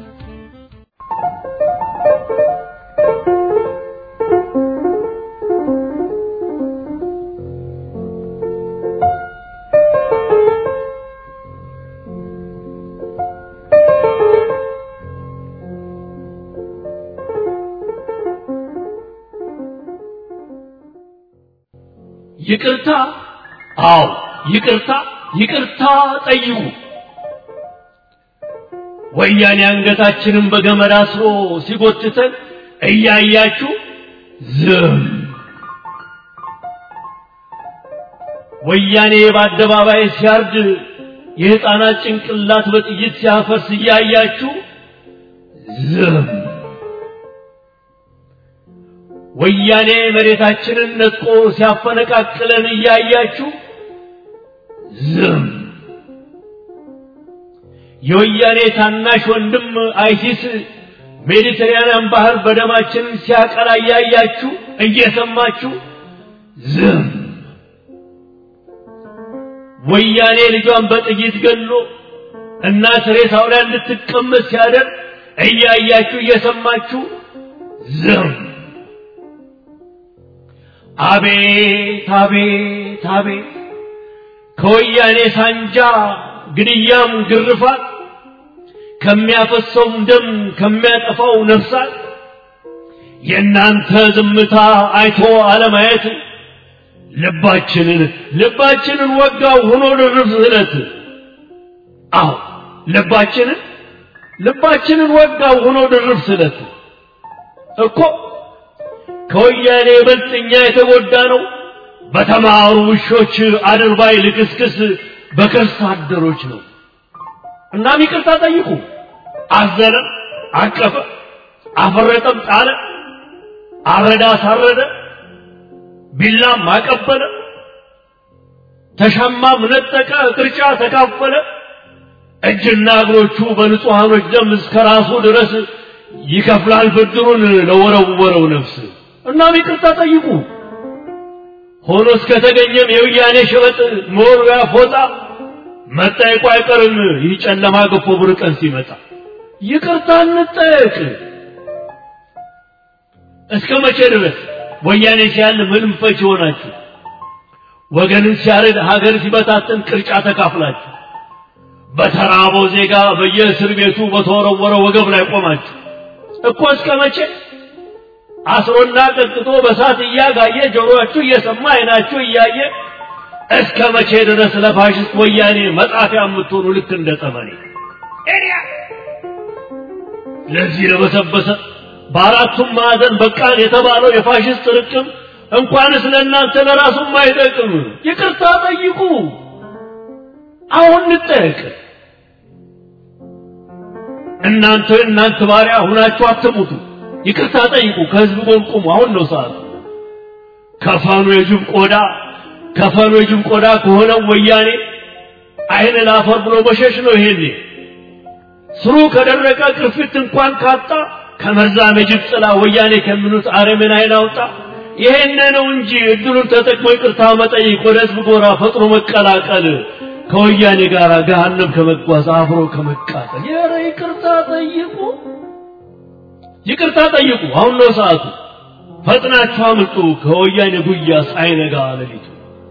ይቅርታ፣ አዎ ይቅርታ፣ ይቅርታ ጠይቁ። ወያኔ አንገታችንን በገመድ አስሮ ሲጎትተን እያያችሁ ዝም። ወያኔ በአደባባይ ሲያርድ የሕፃናት ጭንቅላት በጥይት ሲያፈርስ እያያችሁ ዝም። ወያኔ መሬታችንን ነጥቆ ሲያፈነቃቅለን እያያችሁ ዝም። የወያኔ ታናሽ ወንድም አይሲስ ሜዲትራንያን ባህር በደማችን ሲያቀላ እያያችሁ እየሰማችሁ ዝም። ወያኔ ልጇን በጥይት ገሎ እናት ሬሳው ላይ እንድትቀመጥ ሲያደርግ እያያችሁ እየሰማችሁ ዝም። አቤት አቤት አቤት ከወያኔ ሳንጃ ግድያም ግርፋት ከሚያፈሰውም ደም ከሚያጠፋው ነፍሳት የእናንተ ዝምታ አይቶ አለማየት ልባችንን ልባችንን ወጋው ሆኖ ድርብ ስለት አዎ ልባችንን ልባችንን ወጋው ሆኖ ድርብ ስለት እኮ ከወያኔ ይበልጥ እኛ የተጎዳ ነው በተማሩ ውሾች አድርባይ ልክስክስ በከርስ አደሮች ነው። እናም ይቅርታ ጠይቁ። አዘነ፣ አቀፈ፣ አፈረጠም፣ ጣለ፣ አረዳ፣ ሳረደ፣ ቢላም አቀበለ፣ ተሻማም ነጠቀ፣ ቅርጫ ተካፈለ። እጅና እግሮቹ በንጹሐኖች ደም እስከ ራሱ ድረስ ይከፍላል ብድሩን ለወረወረው ነፍስ። እናም ይቅርታ ጠይቁ። ሆኖ እስከተገኘም የውያኔ ሸበጥ መወርወያ ፎጣ መጠየቁ አይቀርም። ይህ ጨለማ ገፎ ብር ቀን ሲመጣ ይቅርታ እንጠየቅ። እስከ መቼ ድረስ ወያኔ ሲያል ምንም ፈች ሆናችሁ ወገንን ሲያርድ ሀገር ሲበታትን ቅርጫ ተካፍላችሁ በተራበው ዜጋ በየእስር ቤቱ በተወረወረ ወገብ ላይ ቆማችሁ እኮ እስከ መቼ አስሮና ቀጥቅጦ በሳት እያጋየ ጆሮአችሁ እየሰማ አይናችሁ እያየ እስከ መቼ ድረስ ለፋሽስት ወያኔ መጣፊያ የምትሆኑ ልክ እንደ ጠመኔ ለዚህ ለበሰበሰ በአራቱም ማዕዘን በቃን የተባለው የፋሽስት ርቅም እንኳንስ ለእናንተ ለራሱም አይጠቅም። ይቅርታ ጠይቁ። አሁን እንጠየቅ። እናንተ እናንተ ባሪያ ሁናችሁ አትሙቱ። ይቅርታ ጠይቁ። ከህዝብ ጎን ቁሙ። አሁን ነው ሰዓቱ። ከፈኑ የጅብ ቆዳ ከፈኑ የጅብ ቆዳ ከሆነው ወያኔ አይን ላፈር ብሎ መሸሽ ነው። ይሄኔ ስሩ ከደረቀ ቅርፊት እንኳን ካጣ ከመርዛም የጅብ ጥላ ወያኔ ከሚሉት አረምን አይን አውጣ። ይሄን ነው እንጂ እድሉን ተጠቅሞ ይቅርታ መጠየቅ፣ ወደ ህዝብ ጎራ ፈጥሮ መቀላቀል፣ ከወያኔ ጋር ገሃነም ከመጓዝ አብሮ ከመቃጠል። ኧረ ይቅርታ ጠይቁ፣ ይቅርታ ጠይቁ። አሁን ነው ሰዓቱ። ፈጥናችሁ አምልጡ ከወያኔ ጉያ ሳይነጋ ሌሊቱ።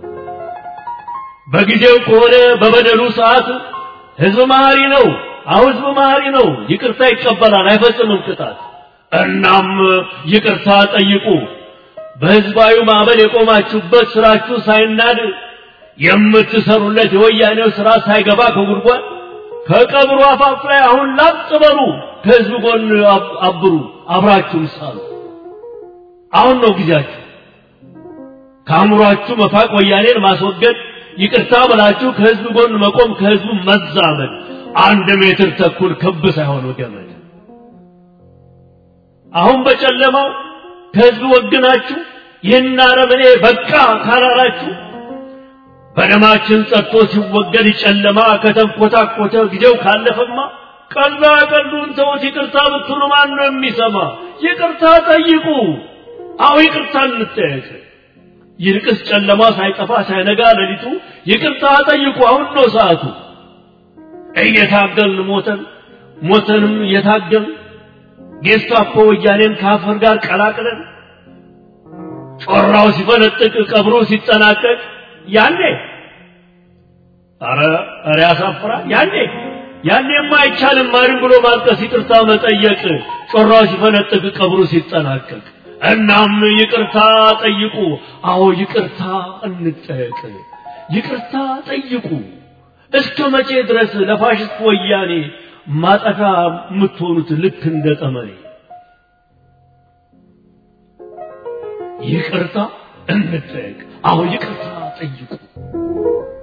በጊዜው ከሆነ በበደሉ ሰዓት ህዝብ መሐሪ ነው። አሁን ህዝብ መሐሪ ነው። ይቅርታ ይቀበላል፣ አይፈጽምም ቅጣት። እናም ይቅርታ ጠይቁ። በህዝባዊ ማዕበል የቆማችሁበት ስራችሁ ሳይናድ የምትሰሩለት የወያኔው ስራ ሳይገባ ከጉድጓድ ከቀብሩ አፋፍ ላይ አሁን ላጥ በሉ። ከህዝብ ጎን አብሩ፣ አብራችሁም ሳሉ። አሁን ነው ጊዜያችሁ። ከአእምሯችሁ መፋቅ፣ ወያኔን ማስወገድ፣ ይቅርታ ብላችሁ ከህዝብ ጎን መቆም፣ ከህዝቡ መዛመድ። አንድ ሜትር ተኩል ክብ ሳይሆን ገመድ። አሁን በጨለማው ከህዝብ ወግናችሁ ይህን አረመኔ በቃ ካላላችሁ በደማችን ጸጥቶ ሲወገድ ጨለማ ከተንኮታኮተ ጊዜው ካለፈማ ቀላ ቀሉን ተውት። ይቅርታ ብትሉ ማን ነው የሚሰማ? ይቅርታ ጠይቁ። አዎ ይቅርታ እንጠየቅ። ይልቅስ ጨለማ ሳይጠፋ ሳይነጋ ሌሊቱ ይቅርታ ጠይቁ። አሁን ነው ሰዓቱ። እየታገልን ሞተን ሞተንም እየታገልን ጌስታፖ ወያኔን ከአፈር ጋር ቀላቅለን ጮራው ሲፈነጥቅ ቀብሮ ሲጠናቀቅ ያኔ አረ አረ ያሳፍራል። ያኔ ያኔማ አይቻልም ማንም ብሎ ማልቀስ፣ ይቅርታ መጠየቅ ጮራው ሲፈነጥቅ ቀብሩ ሲጠናቀቅ። እናም ይቅርታ ጠይቁ። አዎ ይቅርታ እንጠየቅ። ይቅርታ ጠይቁ። እስከ መቼ ድረስ ለፋሽስት ወያኔ ማጠፊያ የምትሆኑት ልክ እንደ ጠመኔ? ይቅርታ እንጠየቅ። አዎ ይቅርታ ጠይቁ።